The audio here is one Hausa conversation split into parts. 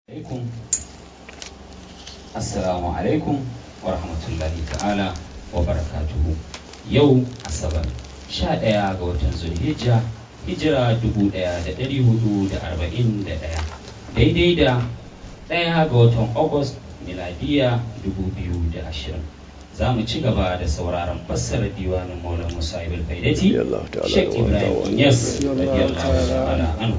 alaikum assalamu alaikum wa rahmatullahi ta'ala wa barakatuhu yau asabar sha ɗaya ga watan zulhijja hijira dubu ɗaya da ɗari hudu da arba'in da ɗaya daidai da ɗaya ga watan august miladiya dubu biyu da ashirin za mu ci gaba da sauraron fassarar diwanin maulana musa ibn faidati shek ibrahim inyas radiyallahu ta'ala anhu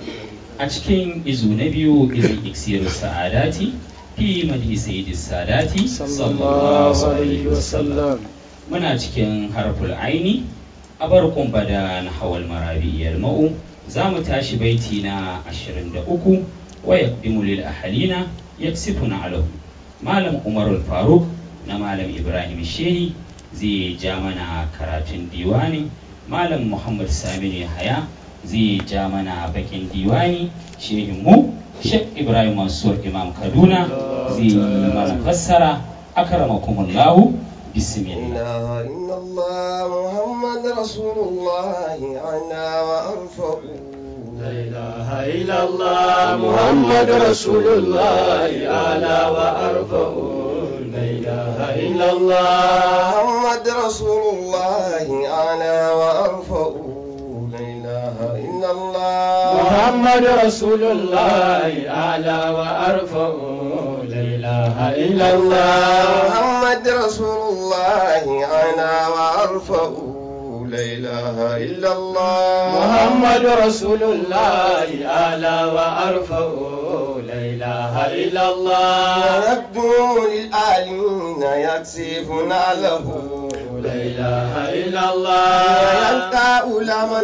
a cikin izu na biyu izin iksiru sa'adati fi madhi sayyidi sadati sallallahu alaihi wasallam muna cikin harful aini a barkun bada na hawal marabiyar ma'u za mu tashi baiti na 23 wa yaqdimu lil ahalina yaksifuna alahu malam umarul faruk na malam ibrahim shehi zai ja mana karatun diwani malam muhammad saminu haya zai ja mana bakin diwani shehin mu shek ibrahim mansur imam kaduna zai yi mana fassara akramakumullahu bismillah inna allah muhammad rasulullah ana wa arfa'u لا إله إلا الله محمد رسول الله أعلى وأرفع لا إله إلا الله محمد رسول الله أعلى وأرفع لا إله إلا الله محمد رسول الله أعلى وأرفع لا إله إلا الله محمد رسول الله أعلى وأرفع لا إله إلا الله محمد رسول الله أعلى وأرفع لا إله إلا الله يبدو للآلين يكسفنا له لا إله إلا الله يلقى أولما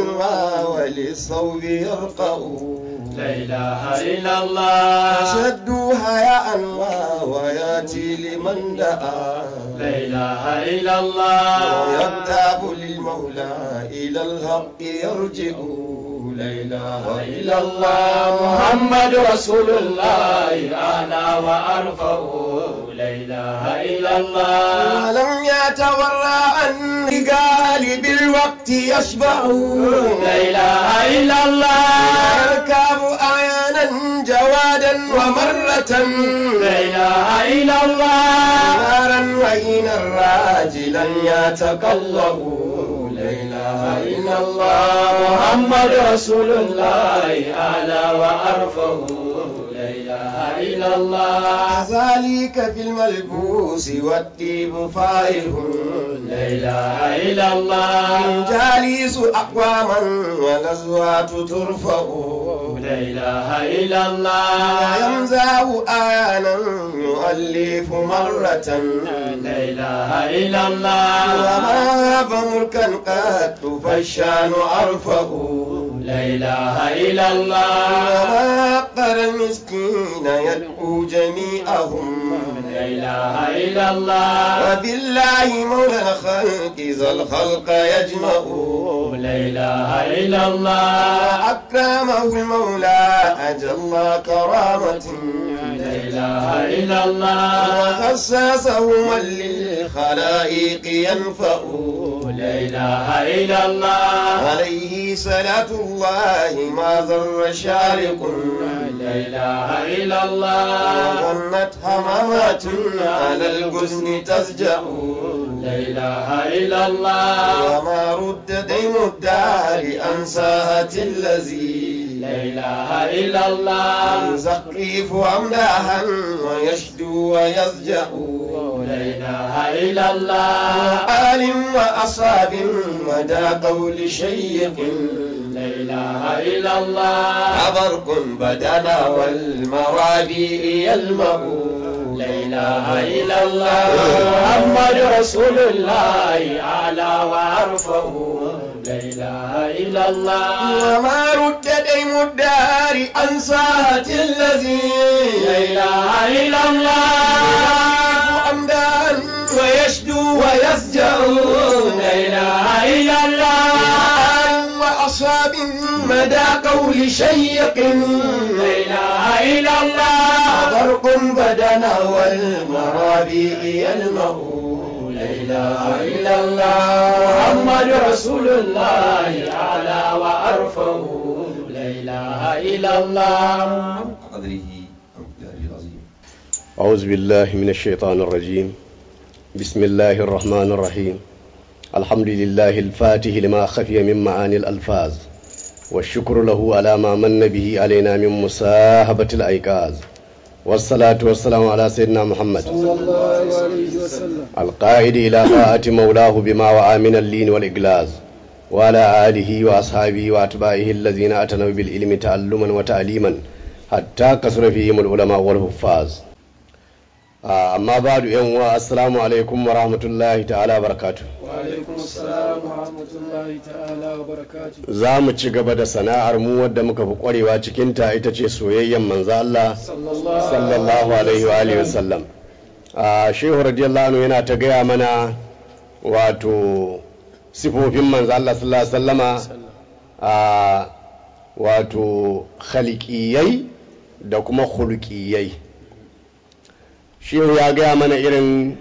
وللصوب يرقى لا إله إلا الله شدوا حياء وياتي لمن دعا لا إله إلا الله ويكتاب للمولى إلى الحق يرجع لا إله إلا الله محمد رسول الله أعلى وأرفع لا إله إلا الله ولم يتورع عن رجال بالوقت يشبع لا إله إلا الله يركب أعيانا جوادا ومرة لا إله إلا الله نارا وإن راجلا يتقلب لا إله إلا الله محمد رسول الله أعلى وأرفع لا إله إلا الله ذلك في الملبوس والطيب فائه لا إله إلا الله جالس أقواما والأزواج ترفع لا إله إلا الله يمزع آيانا يؤلف مرة لا إله إلا الله وما هاب ملكا قد فالشان أرفع لا إله إلا الله وما أقر المسكين يدعو جميعهم لا إله إلا الله وبالله مولى الخلق ذا الخلق يجمع لا إله إلا الله أكرمه المولى أجل كرامة لا إله إلا الله وخصصه من للخلائق ينفع لا إله إلا الله عليه صلاة الله ما ضر شارق لا إله إلا الله وظنت همامات على الجزن تسجأ لا إله إلا الله وما رد دين الدار عن ساهة الذي لا إله إلا الله يزخرف أملاها ويشدو ويزجأ لا إله إلا الله آل وأصحاب مدى قول شيق لا إله إلا الله برق بدنا والمرابي يلمأ لا إله إلا الله محمد رسول الله أعلى وأرفع لا إله إلا الله وما رد ديم الدار عن ساعة الذي لا إله إلا الله أمدان ويشدو ويسجأ لا إله إلا الله وأصحاب مدى قول شيق لا إله إلا الله برق بدنا والمرابي يلمأ لا إله إلا الله محمد رسول الله أعلى وأرفع لا إله إلا الله قدره العظيم أعوذ بالله من الشيطان الرجيم بسم الله الرحمن الرحيم الحمد لله الفاتح لما خفي من معاني الألفاظ والشكر له على ما من به علينا من مساهبة الأيقاظ والصلاة والسلام على سيدنا محمد صلى الله عليه وسلم القائد إلى طاعة مولاه بما وعى من اللين والإجلاز وعلى آله وأصحابه وأتباعه الذين أتنوا بالعلم تعلما وتعليما حتى كثر فيهم العلماء والحفاظ آه، أما بعد يوم السلام عليكم ورحمة الله تعالى وبركاته وعليكم السلام ورحمة الله تعالى وبركاته za mu ci gaba da sana'ar mu wadda muka fi kwarewa cikinta ita ce soyayyen manzo Allah صلى الله sallallahu alaihi wa alihi wasallam a shehu radiyallahu anhu yana ta gaya mana wato sifofin manzo Allah sallallahu alaihi wasallama a wato khaliqiyai da kuma khuluqiyai shehu ya gaya mana irin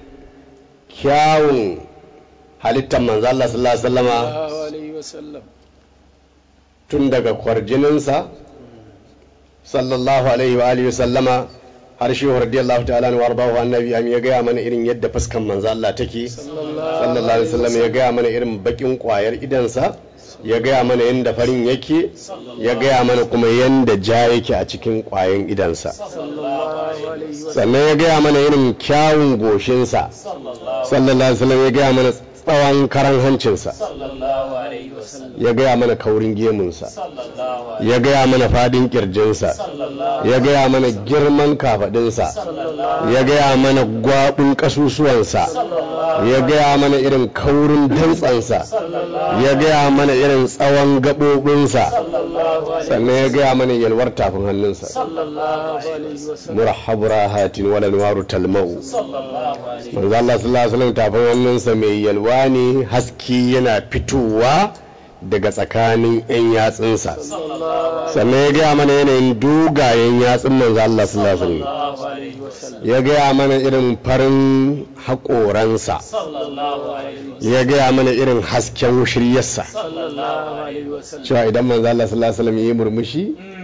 kyawun halittar manzo Allah sallallahu alaihi wasallama الله عليه وسلم tun daga kwarjininsa sallallahu alaihi wa alihi sallama har shi radiyallahu ta'ala wa ardahu annabi am ya gaya mana irin yadda fuskan manzo Allah take صلى الله sallallahu alaihi wasallam ya gaya mana irin bakin kwayar idansa ya gaya mana yadda farin yake ya gaya mana kuma yadda ja yake a cikin kwayan idansa صلى الله عليه وسلم sannan ya gaya mana irin kyawun goshinsa sallallahu alaihi wasallam ya gaya mana tsawon karan hancinsa ya gaya mana kaurin gemunsa ya gaya mana fadin kirjinsa ya gaya mana girman kafadinsa ya gaya mana gwabin kasusuwansa ya gaya mana irin kaurin dantsansa ya gaya mana irin tsawon gaɓoɓinsa sannan ya gaya mana yalwar tafin hannunsa صلى الله عليه وسلم murhabu rahatin wala nuwaru talmau manzo Allah sallallahu alaihi wasallam tafin hannunsa mai yalwa ne haske yana fitowa daga tsakanin yan yatsunsa صلى الله sannan ya gaya mana yanayin dogayen yatsun manzo Allah sallallahu alaihi wasallam عليه وسلم ya gaya mana irin farin haƙoransa صلى الله عليه وسلم ya gaya mana irin hasken shiryarsa صلى الله عليه وسلم cewa idan manzo Allah sallallahu alaihi wasallam ya yi murmushi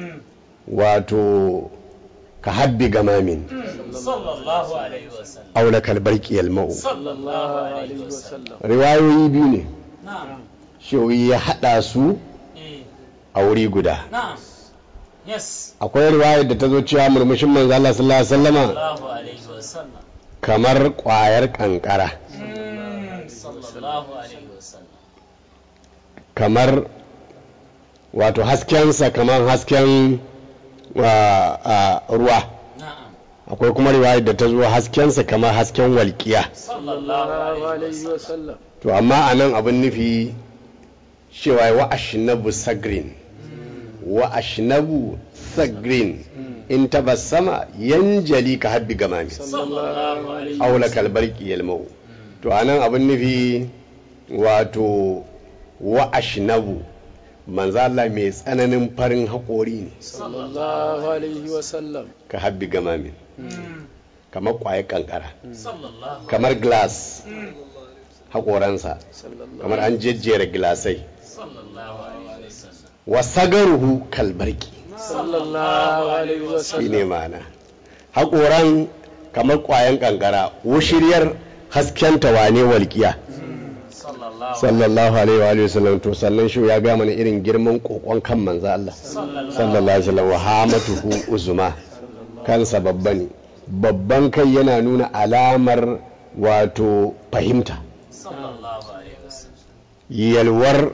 wato ka habbi gamamin صلى الله عليه وسلم aula kalbarki yalmau صلى الله عليه وسلم riwayoyi biyu ne نعم shewi ya haɗa su a wuri guda نعم يس akwai riwayar da ta zo cewa murmushin manzo Allah sallallahu alaihi wasallama الله عليه وسلم kamar ƙwayar ƙanƙara صلى الله عليه وسلم kamar wato haskensa kamar hasken wa- a, ruwa نعم akwai kuma riwayar da ta zo haskensa kamar hasken walƙiya صلى الله عليه وسلم to amma a nan abin nufi cewa wa ashnabu sagrin wa ashnabu sagrin in tabassama yanjali ka habbi gamami صلى الله عليه aula kalbarki yalmau to a nan abin nufi wato wa ashnabu manzo Allah mai tsananin farin haƙori ne صلى الله عليه وسلم ka habbi gamami kamar ƙwayar kankara صلى الله kamar glass haƙoransa صلى الله kamar an jejjera gilasai صلى الله عليه وسلم wa sagaruhu kalbarki صلى الله عليه shi وسلم ne ma'ana haƙoran kamar ƙwayan ƙanƙara wushiriyar hasken wane walƙiya صلى الله sallallahu alaihi wa alihi wasallam to sannan shi ya ga mana irin girman kokon kan manzo Allah sallallahu alaihi wasallam wa hamatuhu uzuma kansa babba ne babban kai yana nuna alamar wato fahimta صلى الله عليه وسلم yalwar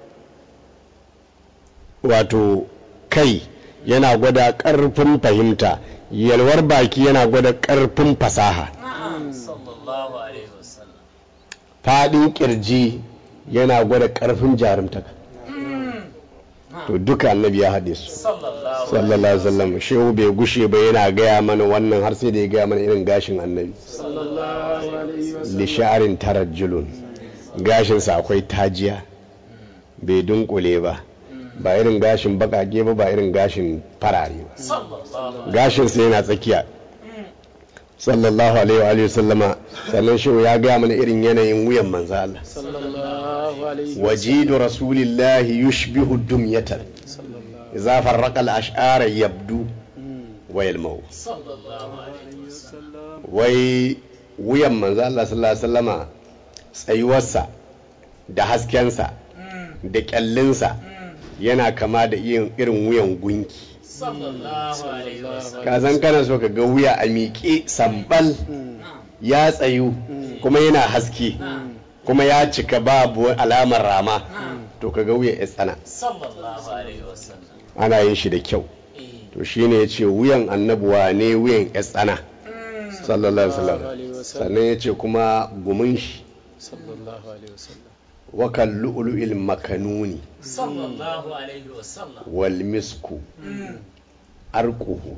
wato kai yana gwada ƙarfin fahimta yalwar baki yana gwada ƙarfin fasaha نعم صلى الله عليه وسلم faɗin ƙirji yana gwada ƙarfin jarumtaka to duka annabi ya haɗe su صلى الله sallallahu alaihi wasallam shehu bai gushe ba yana gaya mana wannan har sai da ya gaya mana irin gashin annabi صلى الله عليه وسلم li sha'arin tarajjulun gashinsa akwai tajiya bai dunkule ba ba irin gashin bakake ba ba irin gashin farare ba صلى الله gashinsa yana tsakiya sallallahu alaihi wa alihi wasallama sannan shehu ya gaya mana irin yanayin wuyan manzo Allah صلى الله عليه wajidu rasulillahi yushbihu dumyatan صلى الله idza farraqa al-ash'ara yabdu wayal mau sallallahu alaihi wasallam wai wuyan manzo Allah sallallahu alaihi wasallama tsayuwarsa da haskensa da kyallinsa yana kama da yin irin wuyan gunki sallallahu alaihi wasallam ka san kana so ka ga wuya a miƙe sambal ya tsayu kuma yana haske kuma ya cika babu alamar rama to ka ga wuya ya tsana sallallahu alaihi wasallam ana yin shi da kyau to shine ya ce wuyan annabuwa ne wuyan ya tsana sallallahu alaihi wasallam sannan ya ce kuma gumin shi sallallahu alaihi wasallam wakan lu'lu'il makanuni sallallahu alaihi wasallam wal misku arquhu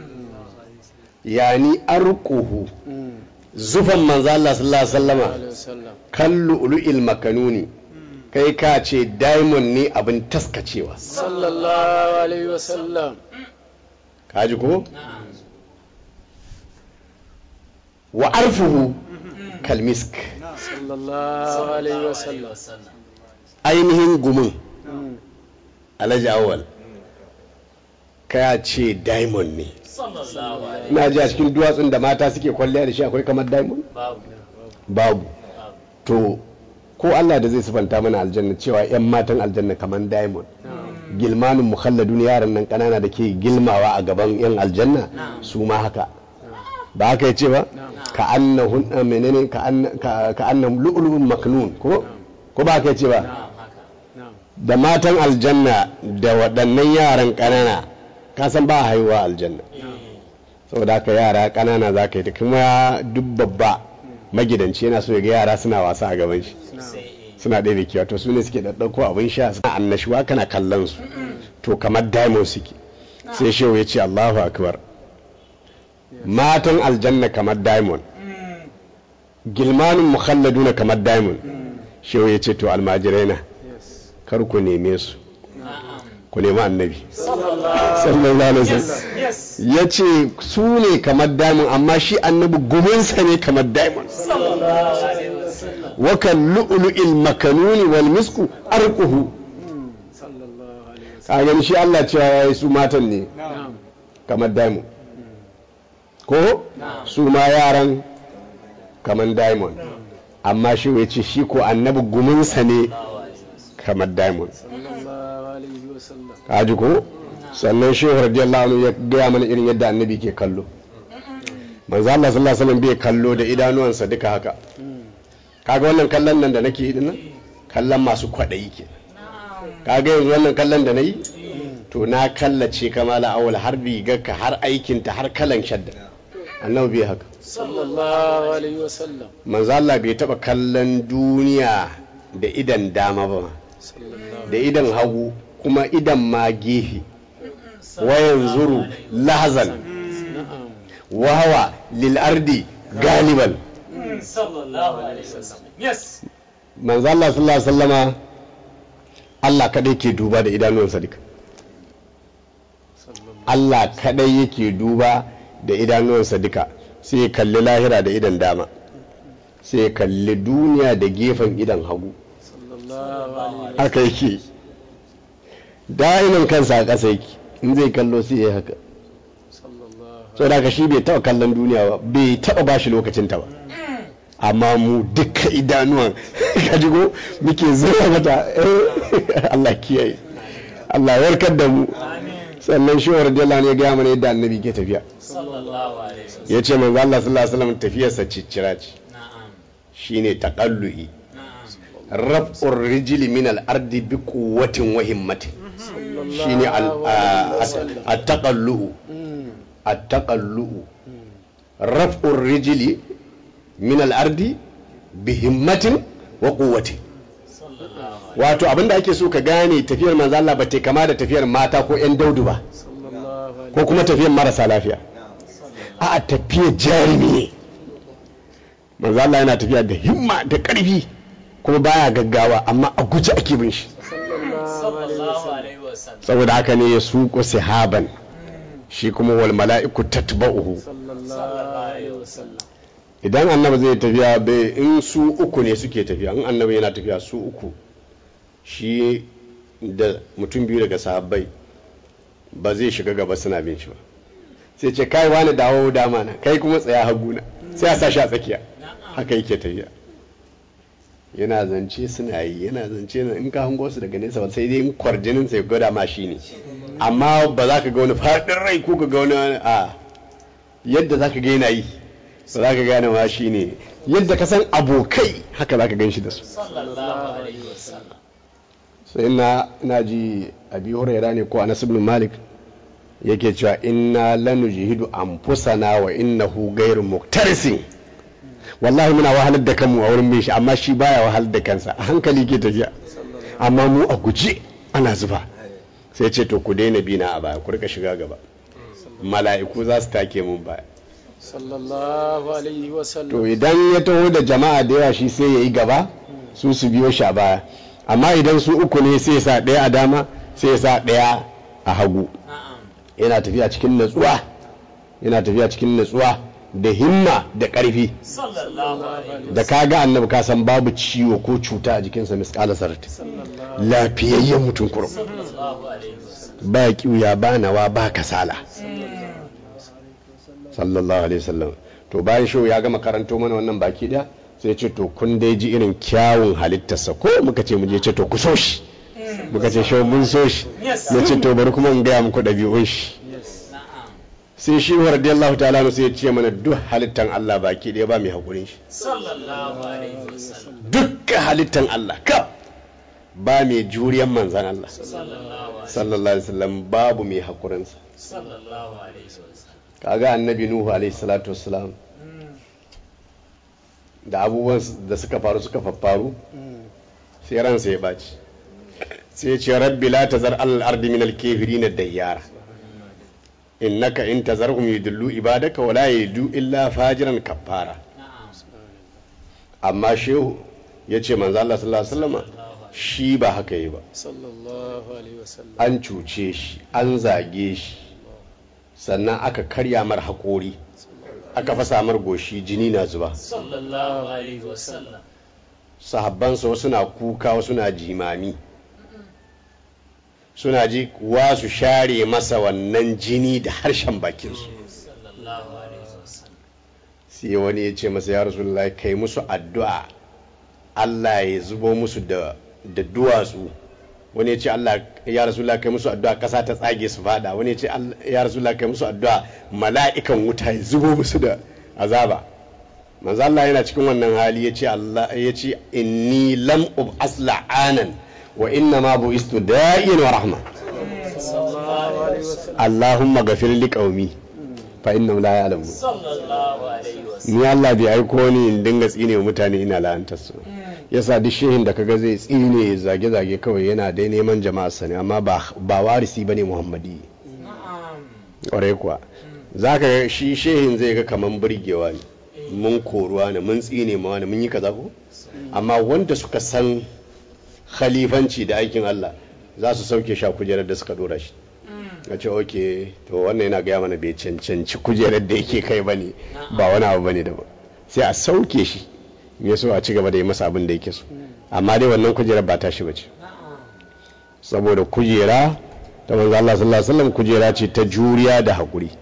yani arquhu zufan manzo Allah sallallahu alaihi wasallama wasallam kan lu'lu'il makanuni kai ka ce diamond ne abin taskacewa sallallahu alaihi wasallam kaji ko wa arfuhu kalmisk sallallahu alaihi wasallam ainihin gumin alhaji awal ka ce diamond ne sallallahu alaihi ina ji a cikin duwatsun da mata suke kwalliya da shi akwai kamar diamond babu babu to ko Allah da zai sifanta mana aljanna cewa 'yan matan aljanna kamar diamond gilmanin mukhalladun yaran nan kanana da ke gilmawa a gaban 'yan aljanna su ma haka ba haka ya ce ba ka annahun a menene ka anna- ka- ka annahum lu'lu'un maknun ko ko ba haka ya ce ba na'am da matan aljanna da waɗannan yaran kanana ka san ba a haihuwa aljanna saboda haka yara kanana za ka yi ta kuma duk babba magidanci yana so ya ga yara suna wasa a gaban shi suna ɗaya kewa to su ne suke ɗaɗɗauko abin sha suna annashuwa kana kallon su to kamar diamond suke sai shehu ya ce allahu akbar matan aljanna kamar diamond gilmanin mukhalladuna kamar diamond shehu ya ce to almajirai na yes kar ku neme su na'am ku nemi annabi sallallahu sallallahu alaihi wasallam yes ya ce su ne kamar diamond amma shi annabi guminsa ne kamar diamond sallallahu alaihi wasallam wakan lu'lu'il makanuni wal misku arquhu sallallahu alaihi wasallam ka gani shi Allah cewa yayi su matan ne na'am kamar diamond ko su ma yaran kamar diamond amma shi ya ce shi ko annabi guminsa ne kamar diamond sallallahu alaihi wasallam ka ji ko sannan shehu radiyallahu anhu ya gaya mana irin yadda annabi ke kallo manzo Allah sallallahu alaihi wasallam bai kallo da idanuwansa duka haka kaga wannan kallon nan da nake yi dinnan kallon masu kwaɗayi ke kaga yanzu wannan kallon da na yi to na kallace kamala awal har rigarka har aikinta har kalan shadda annabi bai haka sallallahu alaihi wasallam manzo Allah bai taba kallon duniya da idan dama ba sallallahu da idan hagu kuma idan ma gefe wayan zuru lahazan na'am wahawa lil ardi galiban sallallahu alaihi wasallam yes manzo Allah sallallahu alaihi wasallama Allah kadai ke duba da idanuwansa duka sallallahu Allah kadai yake duba da idanuwansa duka sai ya kalli lahira da idan dama sai ya kalli duniya da gefen idan hagu sallallahu alaihi haka yake da'iman kansa a ƙasa yake in zai kallo sai ya yi haka sallallahu so da shi bai taɓa kallon duniya ba bai taɓa ba shi lokacinta ba amma mu duka idanuwan ka jigo muke zura mata eh, Allah kiyaye Allah ya warkar da mu sannan shi wa radiyallahu anhu ya gaya mana yadda annabi ke tafiya sallallahu alaihi wasallam ya ce manzo Allah sallallahu alaihi wasallam tafiyarsa ciccira ce na'am shine taqallu'i na'am raf'ur rijli min al-ardi bi quwwatin wa himmatin shine al- a- a- at-taqallu'u at-taqallu'u raf'ur rijli min al-ardi bi himmatin wa quwwatin wato abinda ake so ka gane tafiyar manzo Allah ba ta kama da tafiyar mata ko yan daudu ba sallallahu alaihi ko kuma tafiyar marasa lafiya a tafiyar jarumi ne manzo Allah yana tafiya da himma da ƙarfi kuma baya gaggawa amma a guje ake bin shi sallallahu alaihi wasallam saboda haka ne ya suko sahaban shi kuma wal mala'iku tatba'uhu sallallahu alaihi wasallam idan annabi zai tafiya bai in su uku ne suke tafiya in annabi yana tafiya su uku shi da mutum biyu daga sahabbai ba zai shiga gaba suna bin shi ba sai ce kai wani dawo dama na kai kuma tsaya haguna sai a sa shi a tsakiya haka yake tafiya yana zance suna yi yana zance na in ka hango su daga nesa ba sai dai in kwarjinin sai gwada ma shi ne amma ba za ka ga wani faɗin rai ko ka ga wani a yadda za ka ga yana yi ba za ka gane ma shi ne yadda ka san abokai haka za ka gan shi da su sai ina ina ji abi huraira ne ko anas ibn malik yake cewa inna lanujhidu anfusana wa innahu ghairu muktarisin wallahi muna wahalar da kanmu a wurin mai shi amma shi baya wahalar da kansa a hankali ke tafiya amma mu a guje ana zuba sai ce to ku daina bina a baya ku rika shiga gaba mala'iku za su take mun baya sallallahu alaihi wasallam to idan ya taho da jama'a da yawa shi sai ya yi gaba su su biyo shi a baya amma idan su uku ne sai ya sa ɗaya a dama sai ya sa ɗaya a hagu yana tafiya cikin natsuwa yana tafiya cikin natsuwa da himma da ƙarfi da ka ga annabi ka san babu ciwo ko cuta a jikinsa misƙala sarati lafiyayyen mutum kurum ba kiuya ba nawa ba kasala sallallahu alaihi wasallam to bayan shi ya gama karanto mana wannan baki daya sai ce to kun dai ji irin kyawun halittarsa ko muka ce mu je ce to ku so shi muka ce shi mun so shi ya ce to bari kuma in gaya muku ɗabi'un shi sai shi wa radiyallahu ta'ala sai ya ce mana duk halittan Allah baki daya ba mai hakurin shi dukkan halittan Allah ka ba mai juriyan manzan Allah sallallahu alaihi wasallam babu mai hakurinsa kaga annabi nuhu alaihi salatu wassalam da abubuwan da suka faru suka faffaru sai ransa ya baci sai ce rabbi la tazar alal ardi min al kafirin dayyara innaka in tazarhum yudillu ibadaka wala yadu illa fajiran kafara amma shehu yace manzo Allah sallallahu alaihi wasallam shi ba haka yi ba sallallahu alaihi wasallam an cuce shi an zage shi sannan aka karya mar haƙori aka fasa mar goshi jini na zuba sallallahu alaihi wasallam sahabbansa wasu na kuka wasu na jimami suna ji kuwa su share masa wannan jini da harshen bakinsu sallallahu alaihi wasallam sai wani ya ce masa ya rasulullah kai musu addu'a Allah ya zubo musu da da duwatsu wani ya ce Allah ya rasulullah kai musu addu'a kasa ta tsage su fada wani ya ce Allah- ya rasulullah kai musu addu'a mala'ikan wuta ya zubo musu da azaba manzo Allah yana cikin wannan hali ya ce Allah ya ce inni lam ub'as la'anan wa inna ma bu'istu da'iyan wa rahma sallallahu alaihi wasallam Allahumma ghafir li qaumi fa innahum la ya'lamun sallallahu alaihi wasallam ni Allah bai aiko ni in dinga tsine wa mutane ina la'antar su yasa duk shehin da kaga zai tsine zage-zage kawai yana dai neman jama'a sani amma ba ba warisi bane muhammadi na'am ƙwarai kuwa zaka ga shi shehin zai ga kaman burgewa ne mun koruwa ne mun tsine ma wani mun yi kaza ko amma wanda suka san khalifanci da aikin Allah za su sauke shi a kujerar da suka dora shi a ce ok to wannan yana gaya mana bai cancanci kujerar da yake kai bane ba wani abu bane daban sai a sauke shi ya so a ci gaba da yi masa abin da yake so amma dai wannan kujerar ba tashi bace saboda kujera ta manzo Allah sallallahu alaihi wasallam kujera ce ta juriya da hakuri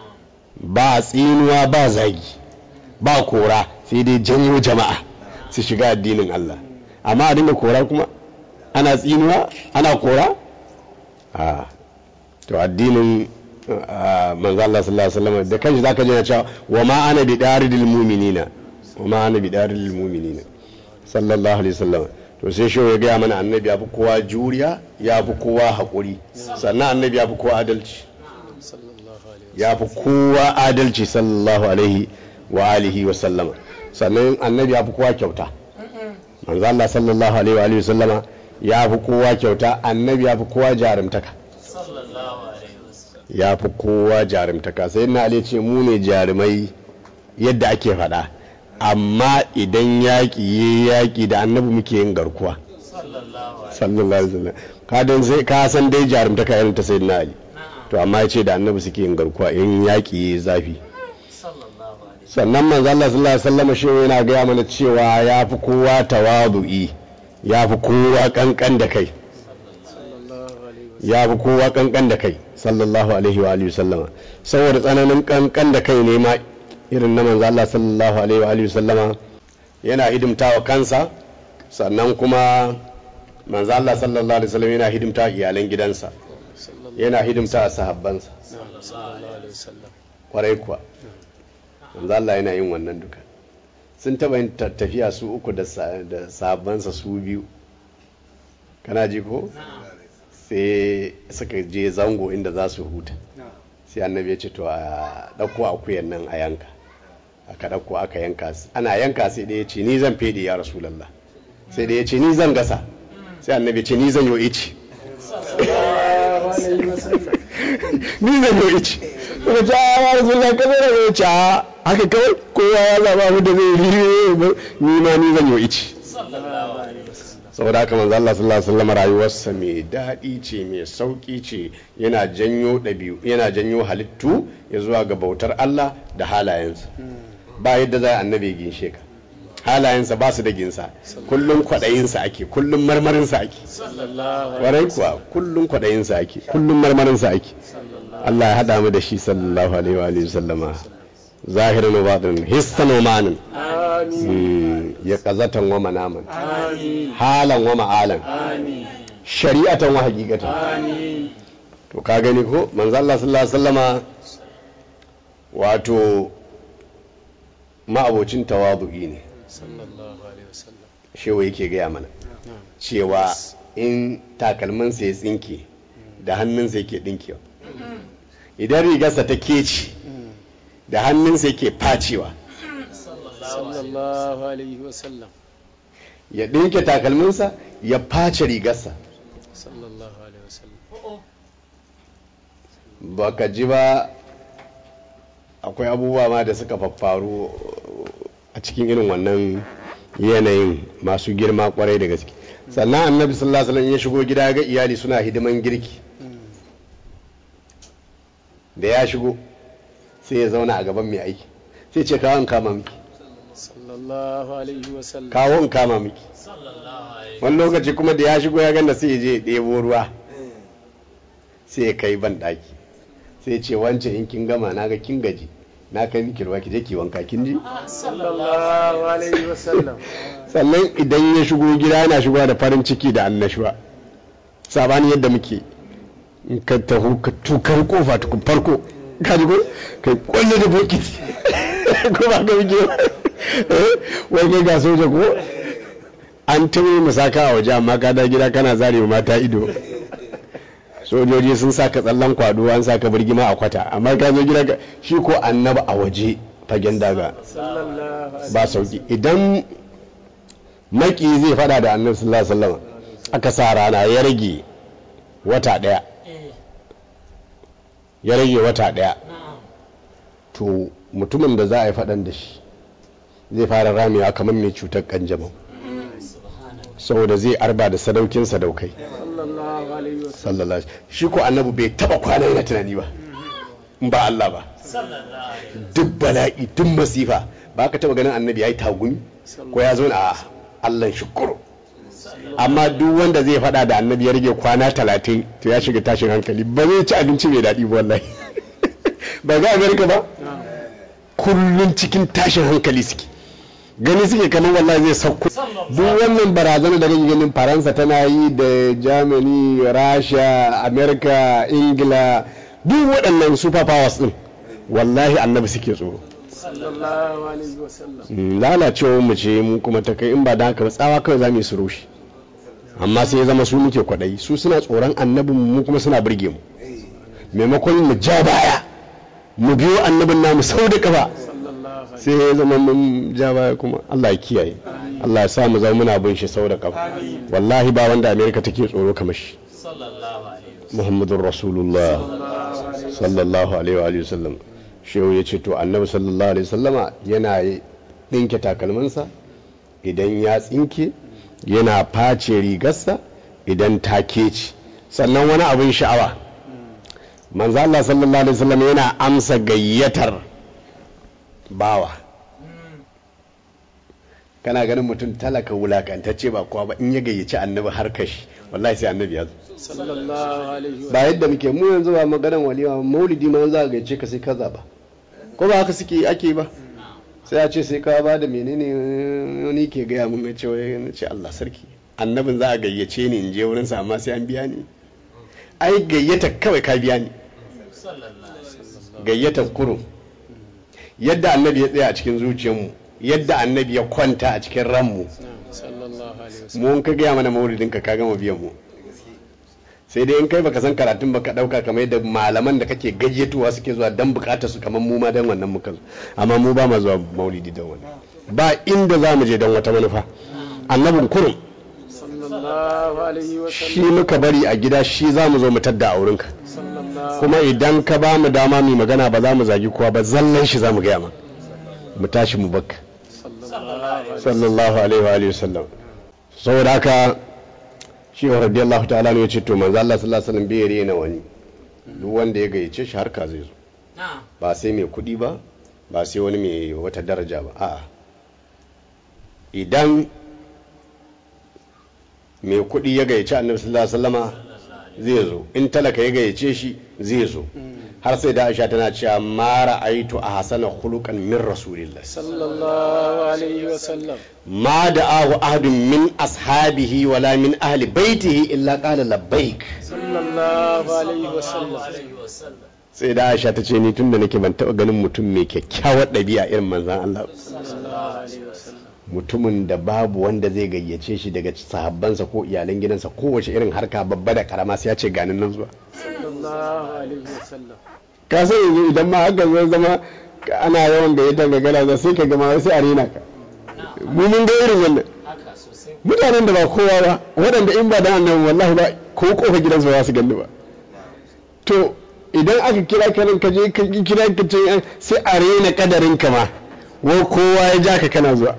ba tsinuwa ba zagi ba kora sai dai janyo jama'a su shiga addinin Allah amma a dinga kora kuma ana tsinuwa ana kora a to addinin ah, manzo Allah sallallahu alaihi wasallam da kanshi zaka ji na cewa wa ma ana bi daridil mu'minina wa ma ana bi daridil mu'minina sallallahu alaihi wasallam to sai shi ya gaya mana annabi ya fi kowa juriya ya fi kowa haƙuri sannan annabi ya fi kowa adalci sallallahu alaihi ya fi kowa adalci sallallahu alaihi wa alihi wa sallama sannan annabi ya fi kowa kyauta manzo Allah sallallahu alaihi wa alihi wa sallama ya fi kowa kyauta annabi ya fi kowa jarumtaka sallallahu alaihi wasallam ya fi kowa jarumtaka sai na ali ce mu ne jarumai yadda ake faɗa amma idan yaƙi ya yaƙi da annabi muke yin garkuwa sallallahu alaihi sallallahu alaihi wasallam ka dan sai ka san dai jarumtaka irin ta sayyidina ali na'am to amma ya ce da annabi suke yin garkuwa in yaƙi ya zafi sallallahu alaihi sannan manzo Allah sallallahu alaihi wasallam shi yana gaya mana cewa ya fi kowa tawadu'i ya fi kowa kankan da kai sallallahu alaihi ya fi kowa kankan da kai sallallahu alaihi wa alihi sallama saboda tsananin kankan da kai ne ma irin na manzo Allah sallallahu alaihi wa alihi sallama yana hidimtawa kansa sannan kuma manzo Allah sallallahu alaihi wasallam yana hidimta iyalan gidansa yana hidimta sahabbansa sallallahu alaihi wasallam kwarai kuwa manzo Allah yana yin wannan duka sun taba yin ta- tafiya su uku da sa- da sahabbansa su biyu kana ji ko sai suka je zango inda za su huta sai annabi ya ce to a ɗauko akuyan nan a yanka aka ɗauko aka yanka su ana yanka sai ɗaya ce ni zan fede ya rasulallah sai ɗaya ce ni zan gasa sai annabi ya ce ni zan yo ici sallallahu alaihi wasallam ni zan yo ici kuma ta ya rasulallah ka zai da ce a haka kawai kowa ya zaba mu da zai yi ni ma ni zan yo ici sallallahu alaihi wasallam saboda haka manzo Allah sallallahu alaihi wasallam rayuwarsa mai daɗi ce mai sauƙi ce yana janyo ɗabi'u yana janyo halittu ya zuwa ga bautar Allah da halayensa ba yadda za a annabi ginshe ka halayensa ba su da ginsa kullum kwaɗayinsa ake kullum marmarinsa ake sallallahu alaihi warai kuwa kullum kwaɗayinsa ake kullum marmarinsa ake Allah ya haɗa mu da shi sallallahu alaihi wa alihi sallama zahirin wa batin hissan wa ma'anin amin Mm, ya kazatan wa manaman amin halan wa ma'alan amin shari'atan wa haqiqatan amin to ka gani ko manzo Allah sallallahu alaihi wasallama wato ma'abocin tawadu'i ne sallallahu alaihi wasallam shewa yake gaya mana cewa in takalminsa ya tsinke da hannunsa yake dinkewa idan rigarsa ta keci da hannunsa yake facewa sallallahu alaihi wasallam ya dinke takalminsa ya face rigarsa sallallahu alaihi wasallam baka ji ba akwai abubuwa ma da suka faffaru a cikin irin wannan yanayin masu girma kwarai da gaske sannan annabi sallallahu alaihi wasallam ya shigo gida ga iyali suna hidiman girki da ya shigo sai ya zauna a gaban mai aiki sai ce kawo in kama miki sallallahu alaihi wasallam kawo in kama miki sallallahu alaihi wani lokaci kuma da ya shigo ya ganda sai ya je ya ɗebo ruwa sai ya kai ban ɗaki sai ya ce wancan in kin gama na ga kin gaji na kai miki ruwa ki je ki wanka kin ji sallallahu alaihi wasallam sannan idan ya shigo gida yana shigowa da farin ciki da annashuwa sabani yadda muke in ka taho ka tukar kofa tukun farko ka ji ko kai kwalle da bokiti ko ba ka muke ba Eh, wai kai ga soja ko an tumi musaka a waje amma ka da gida kana zare wa mata ido sojoji sun saka tsallan kwado an saka birgima a kwata amma ka zo gida ka- shi ko annaba a waje fagen daga sallallahu alaihi ba sauki idan maki zai fada da annabi sallallahu alaihi wasallam aka sa rana ya rage wata daya eh ya rage wata daya na'am to mutumin da za a yi fadan da shi zai fara ramewa kamar mai cutar kanjamau subhanallah saboda zai arba da sadaukin sadaukai sallallahu alaihi wasallam sallallahu alaihi shi ko annabi bai taba kwana yana tunani ba in ba Allah ba sallallahu alaihi duk bala'i duk masifa ba ka taba ganin annabi ya yi tagumi ko ya zo a Allah shukuru amma duk wanda zai fada da annabi ya rage kwana talatin to ya shiga tashin hankali ba zai ci abinci mai daɗi ba wallahi ba ga amerika ba kullum cikin tashin hankali suke gani suke kamar wallahi zai sauko duk wannan barazana da kake ganin faransa tana yi da germany rasha amerika ingila duk waɗannan super powers din wallahi annabi suke tsoro sallallahu alaihi wasallam Mm, lalacewar mu ce mu kuma ta kai in ba da haka ba tsawa kawai za mu yi su rushe amma sai ya zama su muke kwaɗayi su suna tsoron annabin mu kuma suna burge mu maimakon mu ja baya mu biyo annabin namu sau da kafa sallallahu alaihi sai ya zama mun ja baya kuma Allah ya kiyaye Allah ya sa mu zama muna bin shi sau da kafa wallahi ba wanda Amerika take tsoro kamar shi sallallahu alaihi Muhammadur Rasulullah sallallahu alaihi wa alihi wasallam shehu ya ce to annabi sallallahu alaihi wasallama yana ɗinke takalminsa idan ya tsinke yana face rigarsa idan ta keci sannan wani abin sha'awa manzo Allah sallallahu alaihi wasallam yana amsa gayyatar bawa kana ganin mutum talaka wulakantacce ba kowa ba in ya gayyaci annabi har kashi wallahi sai annabi ya zo sallallahu alaihi wa ba yadda muke mu yanzu ba maganan walima maulidi ma za a gayyace ka sai ka zaba ko ba haka suke ake ba sai a ce sai ka ba da menene wani ke gaya mun na ce wai na ce Allah sarki annabin za a gayyace ni in je wurin sa amma sai an biya ni ai gayyata kawai ka biya ni gayyata kurum yadda annabi ya tsaya a cikin zuciyarmu yadda annabi ya kwanta a cikin ranmu sallallahu alaihi wasallam mu in ka gaya mana maulidin ka ka gama biyan mu sai dai in kai baka san karatun baka dauka kamar yadda malaman da kake gayyatuwa suke zuwa dan bukatar su kamar mu ma dan wannan muka zo amma mu ba ma zuwa maulidi dan wannan ba inda za mu je dan wata manufa annabin kurum sallallahu alaihi wa shi sallam muka bari a gida shi za mu zo mu tadda a wurinka sallallahu kuma idan ka ba mu dama mai magana ba za mu zagi kowa ba zallan shi za mu gaya ma mu tashi mu bakka sallallahu sallallahu alaihi wa alihi wasallam saboda haka shi wa radiyallahu ta'ala ne yace to manzo Allah sallallahu alaihi wasallam bai rena wani duk wanda ya gayyace shi harka zai zo ba sai mai kuɗi ba ba sai wani mai wata daraja ba a'a idan mai kuɗi ya gayyace annabi sallallahu alaihi wasallama zai zo in talaka ya gayyace shi zai zo har sai da Aisha tana cewa ma ra'aitu a hasana khuluqan min rasulillah sallallahu alaihi wa sallam ما دعاه أحد من أصحابه ولا من أهل بيته إلا قال لبيك sallallahu alaihi wa sallam sai da Aisha ta ce ni tun da nake ban taɓa ganin mutum mai kyakkyawar ɗabi'a irin manzan Allah sallallahu alaihi wa sallam mutumin da babu wanda zai gayyace shi daga sahabbansa ko iyalan gidansa kowace irin harka babba da karama sai ya ce ganin nan zuwa sallallahu alaihi wa sallam ka san yanzu idan ma haka zai zama ana yawan gayyatar gagara za sai ka gama wai sai a rena ka mu mun ga irin wannan mutanen da ba kowa ba waɗanda in ba da annabi wallahi ba ko kofa gidansu ba za su gani ba to idan aka kira ka nan ka je ka kira ka ce sai a rena kadarin ka ma wai kowa ya ja ka kana zuwa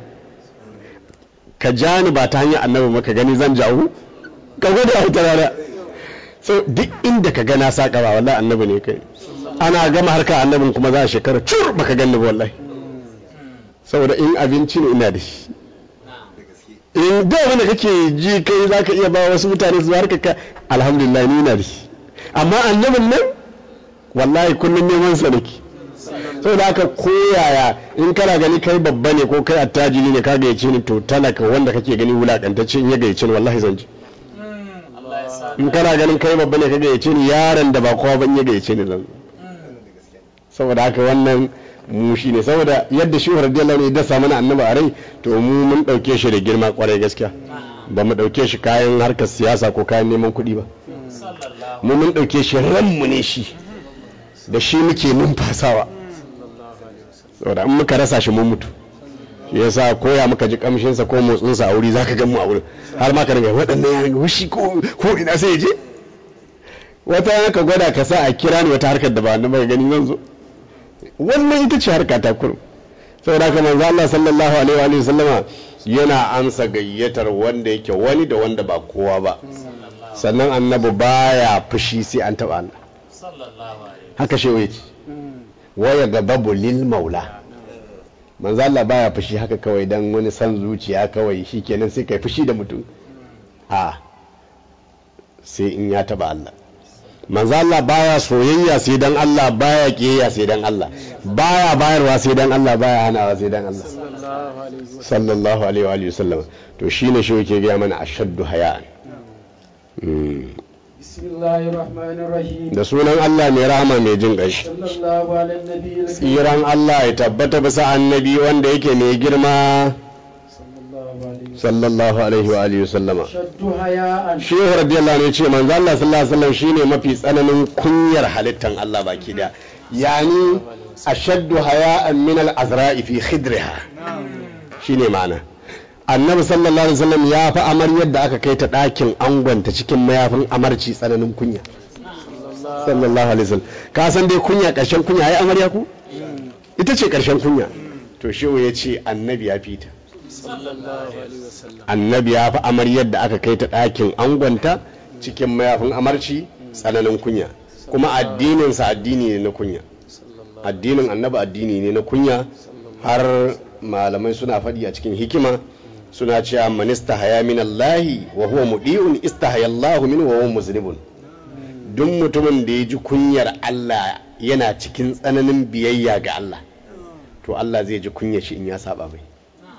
ka ja ni ba ta hanyar annabi maka gani zan jawo ka gwada a wata rana so duk inda ka gana saka ba wallahi annabi ne kai ana gama harka annabin kuma za a shekara cur baka gani ba wallahi saboda in abinci ne ina da shi in da wanda kake ji kai za ka iya ba wasu mutane su harka ka alhamdulillah ni na da shi amma annabin nan wallahi kullum neman sa nake saboda haka koyaya in kana gani kai babba ne ko kai attajiri ne ka gayyace ni to talaka wanda kake gani wulakantacce in ya gayyace ni wallahi zan ji in kana ganin kai babba ne ka gayyace ni yaron da ba kowa ba in ya gayyace ni zan zo saboda haka wannan mu shi ne saboda yadda shi radiyallahu anhu ya dasa mana annabi a rai to mu mun dauke shi da girma kwarai gaskiya ba mu dauke shi kayan harkar siyasa ko kayan neman kuɗi ba mu mun dauke shi ranmu ne shi da shi muke numfasawa saboda in muka rasa shi mun mutu shi yasa koya muka ji kamshinsa ko motsinsa a wuri zaka gan mu a wurin har ma ka dinga waɗannan yaran ga wushi ko ko ina sai ya je wata yana ka gwada ka sa a kira ni wata harkar da ba na gani zan zo wannan ita ce harka ta kurum saboda haka manzo Allah sallallahu alaihi wa alihi sallama yana amsa gayyatar wanda yake wani da wanda ba kowa ba sannan annabi baya fushi sai an taba Allah haka shewa yace waya gababu lil maula manzo Allah baya fushi haka kawai dan wani san zuciya kawai shikenan sai kai fushi da mutum a sai in ya taba Allah manzo Allah baya soyayya sai dan Allah baya kiyayya sai dan Allah baya bayarwa sai dan Allah baya hanawa sai dan Allah sallallahu alaihi wa sallallahu alaihi wa alihi wasallam to shine shi yake ga mana ashaddu haya'an Mm. bismillahir rahmanir rahim da sunan Allah mai rahama mai jin ƙashi sallallahu alaihi nabiyil tsiran Allah ya tabbata bisa annabi wanda yake mai girma sallallahu alaihi sallallahu alaihi wa alihi wasallama shaddu haya'an shehu radiyallahu anhu ya ce manzo Allah sallallahu alaihi wasallam shine mafi tsananin kunyar halittan Allah baki da yani ashaddu haya'an min al-azra'i fi khidriha shine ma'ana annabi sallallahu alaihi wasallam ya fi amaryar da aka kai ta ɗakin angonta cikin mayafin amarci tsananin kunya sallallahu alaihi wasallam ka san dai kunya ƙarshen kunya ai amarya ku ita ce ƙarshen kunya to shehu ya ce annabi ya fi ta sallallahu alaihi wasallam annabi ya fi amaryar da aka kai ta ɗakin angonta cikin mayafin amarci tsananin kunya kuma addininsa addini ne na kunya addinin annabi addini ne na kunya har malamai suna faɗi a cikin hikima suna cewa man istahaya min Allah wa huwa mudi'un istahaya Allah min wa huwa muznibun duk mutumin da ya ji kunyar Allah yana cikin tsananin biyayya ga Allah to Allah zai ji kunyar shi in ya saba mai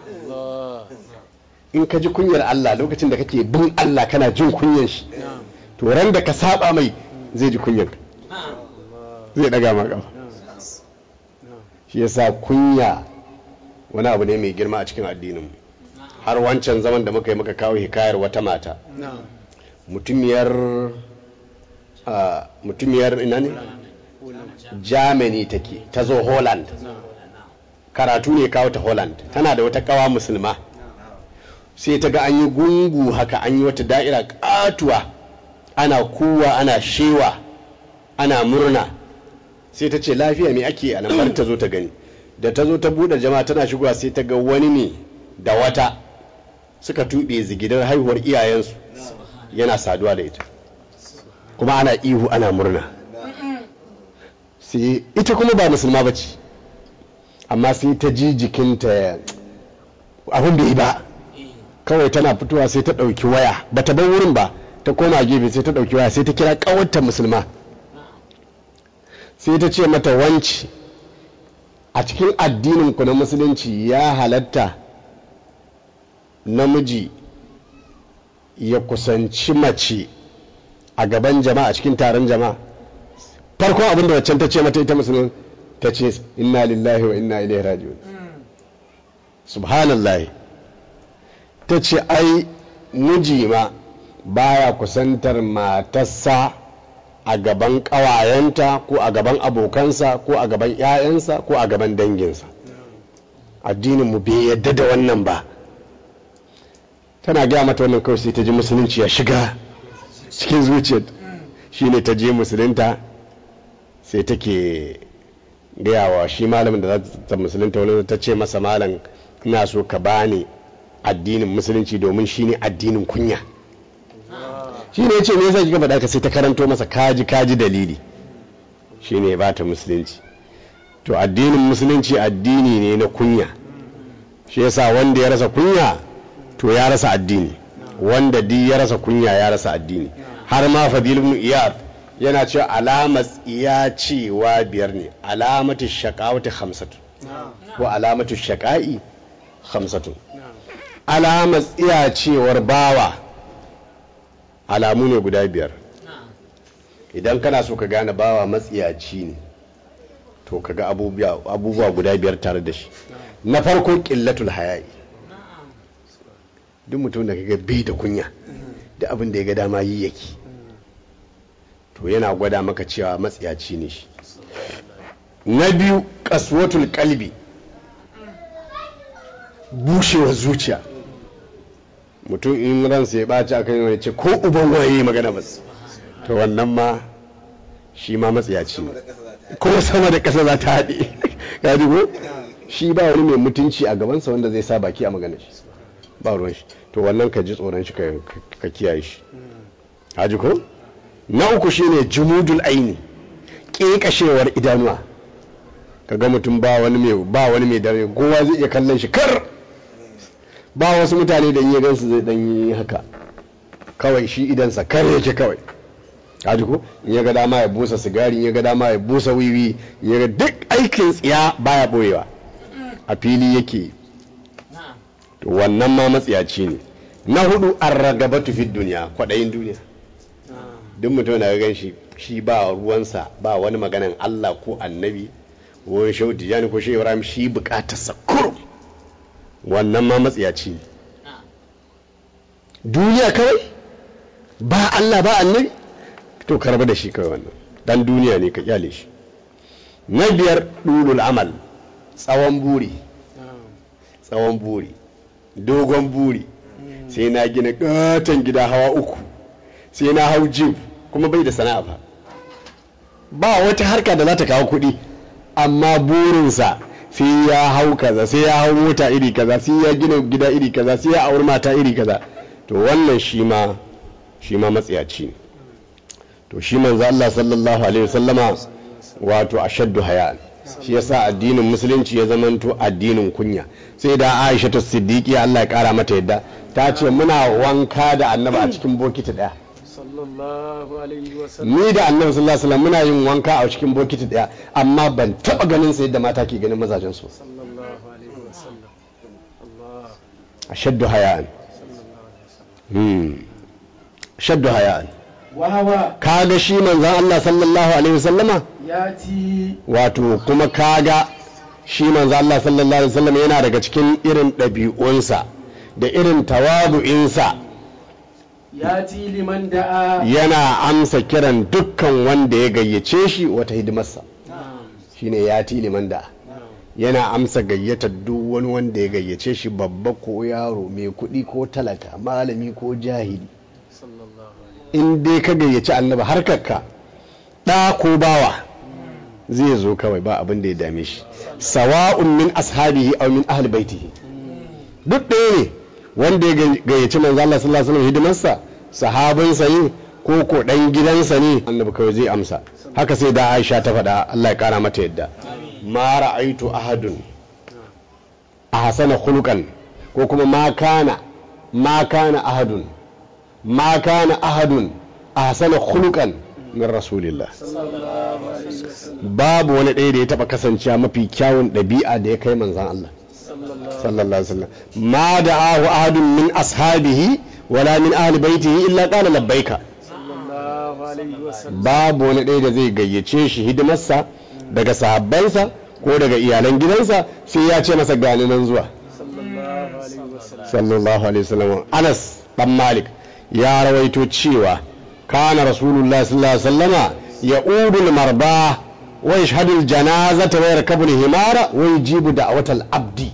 in ka ji kunyar Allah lokacin da kake bin Allah kana jin kunyar shi to ran da ka saba mai zai ji kunyar ka zai daga ma kafa shi yasa kunya wani abu ne mai girma a cikin addinin mu har wancan zaman da muka yi muka kawo hikayar wata mata mutumiyar a, mutumiyar ina ne germany take ta zo holland karatu ne kawo ta holland tana da wata kawa musulma sai ta ga an yi gungu haka an yi wata da'ira katuwa ana kuwa ana shewa ana murna sai ta ce lafiya me ake a nan bari ta zo ta gani da ta zo ta buɗe jama'a tana shigowa sai ta ga wani ne da wata suka tuɓe zigidar haihuwar iyayensu yana saduwa da ita kuma ana ihu ana murna sai ita kuma ba musulma ba ce amma sai ta ji jikinta abin bai yi ba kawai tana fitowa sai ta ɗauki waya ba ta bar wurin ba ta koma gefe sai ta ɗauki waya sai ta kira ƙawarta musulma sai ta ce mata wanci a cikin addinin ku na musulunci ya halatta namiji ya kusanci mace a gaban jama'a a cikin taron jama'a farkon abin da waccan ta ce mata ita musulun ta ce inna lillahi wa inna ilaihi raji'un subhanallah ta ce ai miji ma baya kusantar matarsa a gaban ƙawayenta ko a gaban abokansa ko a gaban 'ya'yansa ko a gaban danginsa addininmu bai yadda da wannan ba tana gaya mata wannan kawai sai ta ji musulunci ya shiga cikin zuciyar shine ta je musulunta sai take gaya wa shi malamin da za ta musulunta wani ta ce masa malam ina so ka bani addinin musulunci domin shine addinin kunya shi ne ya ce me yasa kika faɗa ka sai ta karanto masa kaji kaji dalili shi ne ba ta musulunci to addinin musulunci addini ne na kunya shi yasa wanda ya rasa kunya to ya rasa addini wanda di ya rasa kunya ya rasa addini har ma fadil ibn iyad yana cewa alamat iya cewa biyar ne alamatu shaqawati khamsatu ko alamatu shaqai khamsatu alamat iya cewar bawa alamu ne guda biyar idan kana so ka gane bawa matsiyaci ne to ka ga abubuwa guda biyar tare da shi na farko ƙillatul haya'i duk mutum da kaga bai da kunya da abin da ya ga dama yi yake to yana gwada maka cewa matsiyaci ne shi na biyu kaswatul kalbi bushewar zuciya mutum in ransa ya ɓaci a kan ce ko uban waye magana ba to wannan ma shi ma matsiyaci ne ko sama da ƙasa za ta haɗe ya ko shi ba wani mai mutunci a gabansa wanda zai sa baki a magana shi ba ruwan shi to wannan ka ji tsoron shi ka kiyaye shi haji ko na uku shine jumudul aini ƙeƙashewar idanuwa kaga mutum ba wani mai ba wani mai dare kowa zai iya kallon shi kar ba wasu mutane da iya gansu zai dan yi haka kawai shi idansa kar yake kawai kaji ko in ya ga dama ya busa sigari in ya ga dama ya busa wiwi ya ga duk aikin tsiya baya boyewa a fili yake to wannan ma matsiyaci ne na hudu an ragabatu fi duniya kwaɗayin duniya duk mutum da gan shi shi ba ruwansa ba wani maganan Allah ko annabi ko shehu tijani ko shehu ibrahim shi bukatarsa kurum wannan ma matsiyaci ne duniya kawai ba Allah ba annabi to ka rabu da shi kawai wannan dan duniya ne ka kyale shi na biyar dulul amal tsawon buri tsawon buri dogon buri sai na gina katon gida hawa uku sai na hau jib kuma bai da sana'a ba ba wata harka da za ta kawo kuɗi amma burinsa sai ya hau kaza sai ya hau mota iri kaza sai ya gina gida iri kaza sai ya auri mata iri kaza to wannan shi ma shi ma matsiyaci ne to shi manzo Allah sallallahu alaihi wasallama wato ashaddu haya shi yasa addinin musulunci ya zamanto addinin kunya sai da Aisha ta Siddiqi Allah ya kara mata yadda ta ce muna wanka da annabi a cikin bokiti daya sallallahu alaihi wasallam ni da annabi sallallahu alaihi wasallam muna yin wanka a cikin bokiti daya amma ban taba ganin sa yadda mata ke ganin mazajen su sallallahu alaihi wasallam Allah ashaddu haya'an sallallahu alaihi wasallam hmm ashaddu haya'an wawa kaga shi manzon Allah sallallahu alaihi wasallama yati wato kuma kaga shi manzo Allah sallallahu alaihi wasallam yana daga cikin irin ɗabi'unsa da irin tawabu'insa yati liman da'a yana amsa kiran dukkan wanda ya gayyace shi wata hidimarsa na'am shine ya liman da na'am yana amsa gayyatar duk wani wanda ya gayyace shi babba ko yaro mai kuɗi ko talaka malami ko jahili sallallahu alaihi in dai ka gayyaci annabi harkarka ɗa ko bawa zai zo kawai ba abin da ya dame shi sawa'un min ashabihi aw min ahli baitihi duk ɗaya ne wanda ya gayyaci manzo Allah sallallahu alaihi wasallam hidimarsa sahabinsa ne ko ko dan gidansa ne annabi kawai zai amsa haka sai da Aisha ta faɗa Allah ya kara mata yadda ma ra'aitu ahadun ahsana khuluqan ko kuma ma kana ma kana ahadun ma kana ahadun ahsana khuluqan min rasulillah sallallahu alaihi wasallam babu wani ɗaya da ya taɓa kasancewa mafi kyawun ɗabi'a da ya kai manzan Allah sallallahu sallallahu alaihi wasallam ma da'ahu ahadun min ashabihi wala min ahli baitihi illa qala labbaika sallallahu alaihi wasallam babu wani ɗaya da zai gayyace shi hidimarsa daga sahabbansa ko daga iyalan gidansa sai ya ce masa gani nan zuwa sallallahu alaihi wasallam sallallahu alaihi wasallam Anas dan Malik ya rawaito cewa kana rasulullahi sallallahu alaihi wasallama ya'udul marba wa yashhadu al-janazata wa yarkabu al-himara wa yujibu da'watal abdi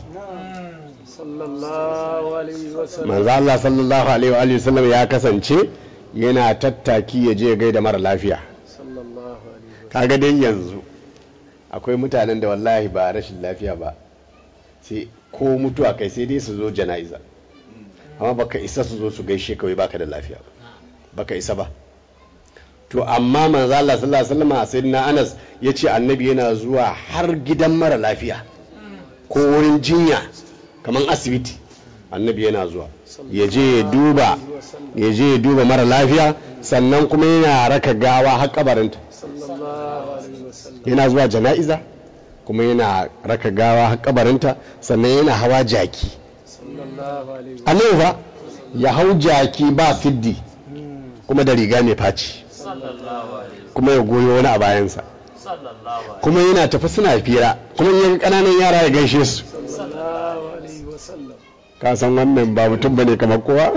sallallahu alaihi wasallam manzo Allah sallallahu alaihi wa alihi wasallam ya kasance yana tattaki ya je gaida mara lafiya sallallahu alaihi kaga dai yanzu akwai mutanen da wallahi ba rashin lafiya ba sai ko mutuwa kai sai dai su zo jana'iza amma baka isa su zo su gaishe kawai baka da lafiya ba baka isa ba to amma manzo Allah sallallahu alaihi wasallam sayyidina Anas yace annabi yana zuwa har gidan mara lafiya ko wurin jinya kamar asibiti annabi yana zuwa ya je ya duba ya je ya duba mara lafiya sannan kuma yana raka gawa har kabarinta sallallahu alaihi wasallam yana zuwa jana'iza kuma yana raka gawa har kabarinta sannan yana hawa jaki sallallahu alaihi annabi fa ya hau jaki ba siddi kuma da riga mai faci sallallahu alaihi kuma ya goyo wani a bayansa sallallahu alaihi kuma yana tafi suna fira kuma in yaga kananan yara ya gaishe su sallallahu alaihi wasallam ka san wannan ba mutum bane kamar kowa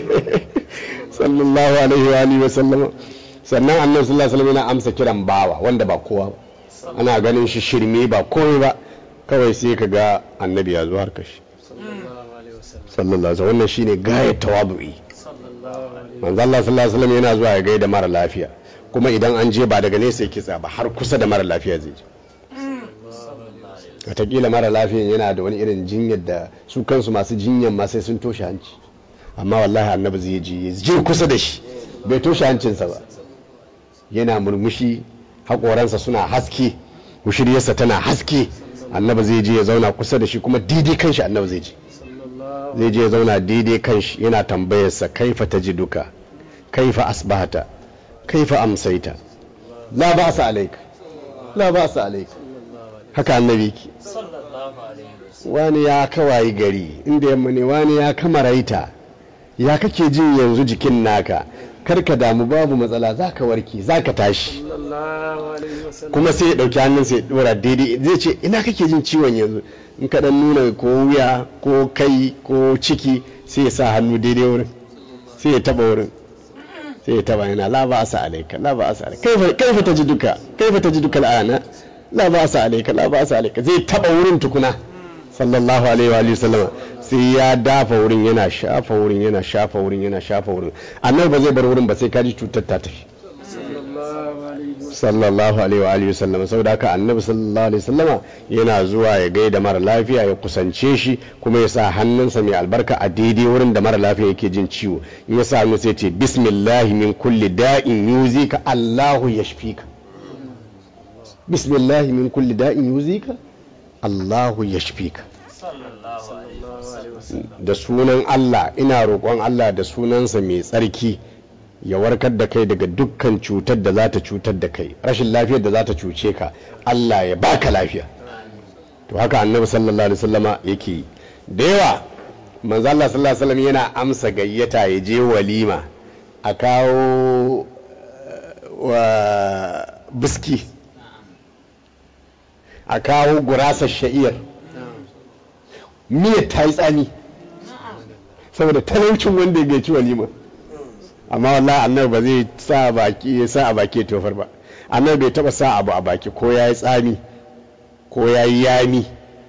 sallallahu alaihi wa alihi wa sallama sannan annabi sallallahu alaihi wasallam yana amsa kiran bawa wanda ba kowa ba ana ganin shi shirme ba komai ba kawai sai ka ga annabi ya zo har kashi sallallahu alaihi wasallam sallallahu alaihi wasallam wannan shine gayat tawadu'i sallallahu alaihi manzo Allah sallallahu alaihi wasallam yana zuwa ya gaida mara lafiya kuma idan an je ba daga nesa yake tsaya ba har kusa da mara lafiya zai je wataƙila mara lafiyan yana da wani irin jinyar da su kansu masu jinyar ma sai sun toshe hanci amma wallahi annabi zai je ya je kusa da shi bai toshe hancinsa ba yana murmushi haƙoransa suna haske mushiryarsa tana haske annabi zai je ya zauna kusa da shi kuma daidai kanshi annabi zai je sallallahu zai je ya zauna daidai kanshi yana tambayarsa kaifa tajiduka kaifa asbahata kaifa amsaita la ba'sa alayka la ba'sa alayka haka annabi yake sallallahu alaihi wasallam wani ya kawayi gari inda yamma ne wani ya kamaraita ya kake jin yanzu jikin naka karka damu babu matsala zaka warke zaka tashi sallallahu alaihi wasallam kuma sai ya dauki hannun sai ya dora daidai zai ce ina kake jin ciwon yanzu in ka dan nuna ko wuya ko kai ko ciki sai ya sa hannu daidai wurin sai ya taba wurin sai ya taba yana la ba asa alaika la ba asa alaika kaifa kaifa tajiduka kaifa tajiduka al'ana la ba asa alaika la ba asa alaika zai taba wurin tukuna sallallahu alaihi wa alihi sallama sai ya dafa wurin yana shafa wurin yana shafa wurin yana shafa wurin annabi ba zai bar wurin ba sai kaji cutar ta tafi sallallahu alaihi wasallam sallallahu alaihi wa alihi wasallam saboda haka annabi sallallahu alaihi wasallama yana zuwa ya gaida mara lafiya ya kusance shi kuma ya sa hannunsa mai albarka a daidai wurin da mara lafiya yake jin ciwo in ya sa hannu sai ce bismillahi min kulli da'in yuzika Allahu yashfika bismillah min kulli da'in yuzika Allahu yashfika sallallahu alaihi alaihi wasallam da sunan Allah ina roƙon Allah da sunansa mai tsarki ya warkar da kai daga dukkan cutar da za ta cutar da kai rashin lafiyar da za ta cuce ka Allah ya baka lafiya to haka annabi sallallahu alaihi wasallama yake yi da yawa manzo Allah sallallahu alaihi wasallam yana amsa gayyata ya je walima a kawo eh, wa biski a kawo gurasar sha'iyar miyar ta yi tsami saboda talaucin wanda ya ci walima amma wallahi annabi ba zai sa baki ya sa a baki ya tofar ba annabi bai taba sa abu a baki ko ya yi tsami ko ya yi yami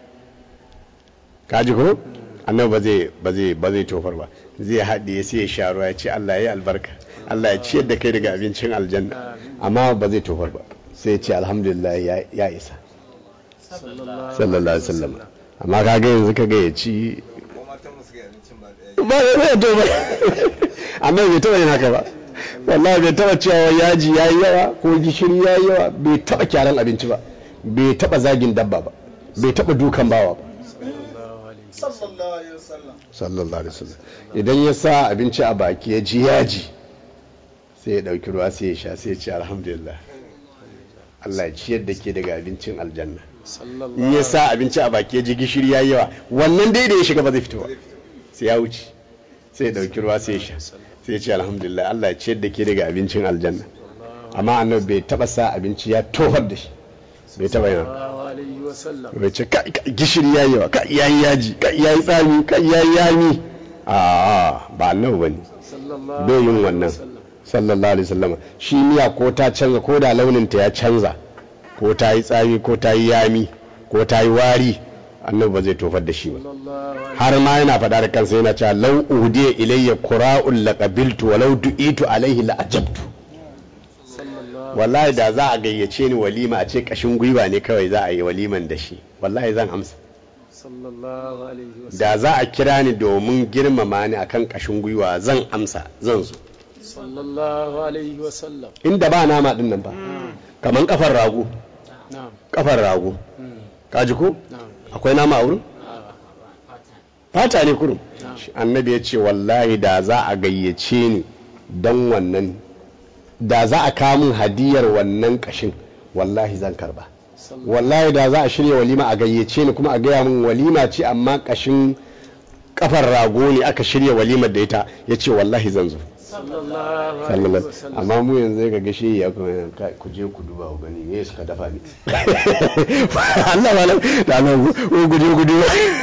kaji ko annabi ba zai ba zai ba zai tofar ba zai haɗe sai ya sha ruwa ya ce Allah ya yi albarka Allah ya ciyar da kai daga abincin aljanna amma ba zai tofar ba sai ya ce alhamdulillah ya- ya isa sallallahu alaihi wasallam amma kaga yanzu kaga ya ci ba ya to ba annabi bai taba yin haka ba wallahi bai taba cewa yaji yayi yawa ko gishiri yayi yawa bai taba kyaran abinci ba bai taba zagin dabba ba bai taba dukan bawa ba sallallahu alaihi wasallam idan ya sa abinci a baki ya ji yaji sai ya dauki ruwa sai ya sha sai ya ce alhamdulillah Allah ya ciyar da ke daga abincin aljanna in ya sa abinci a baki ya ji gishiri ya yawa wannan dai da ya shiga ba zai fito ba sai ya wuce sai ya dauki ruwa sai ya sha sai ya ce alhamdulillah Allah ya ciyar da ke daga abincin aljanna amma annabi bai taba sa abinci ya tofar da shi bai taba yana sallallahu alaihi wasallam bai ce kai kai, gishiri ya yawa kai yayi yaji kai yayi tsami kai yayi yami a a ba annabi bane sallallahu bai yin alaihi wannan wasallam. sallallahu alaihi wasallam shi miya ko ta canza ko da launin ta ya canza ko ta yi tsami ko ta yi yami ko ta yi wari annabi ba zai tofar da shi ba sallallahu alaihi har ma yana faɗa da kansa yana cewa lau udiya ilayya qura'un laqabiltu wa law du'itu alaihi la ajabtu sallallahu wallahi da za a gayyace ni walima a ce kashin gwiwa ne kawai za a yi waliman da shi wallahi zan amsa sallallahu alaihi wasallam da za a kira ni domin girmama ni akan kashin gwiwa zan amsa zan zo sallallahu alaihi wasallam inda ba nama din nan ba kaman kafar rago na'am kafar rago Mm. kaji ko na'am akwai nama a wurin Ah, fata ne kurum na'am annabi ya ce wallahi da za a gayyace ni don wannan da za a kawo min hadiyar wannan kashin wallahi zan karba sallallahu wallahi da za a shirya walima a gayyace ni kuma a gaya min walima ce amma kashin kafar rago ne aka shirya walimar da ita ya ce wallahi zan zo sallallahu alaihi sallallahu wasallam amma mu yanzu ga gashi ya kuma kai, ku je ku duba ku gani me suka dafa ni Allah malam da Allah ku gudu gudu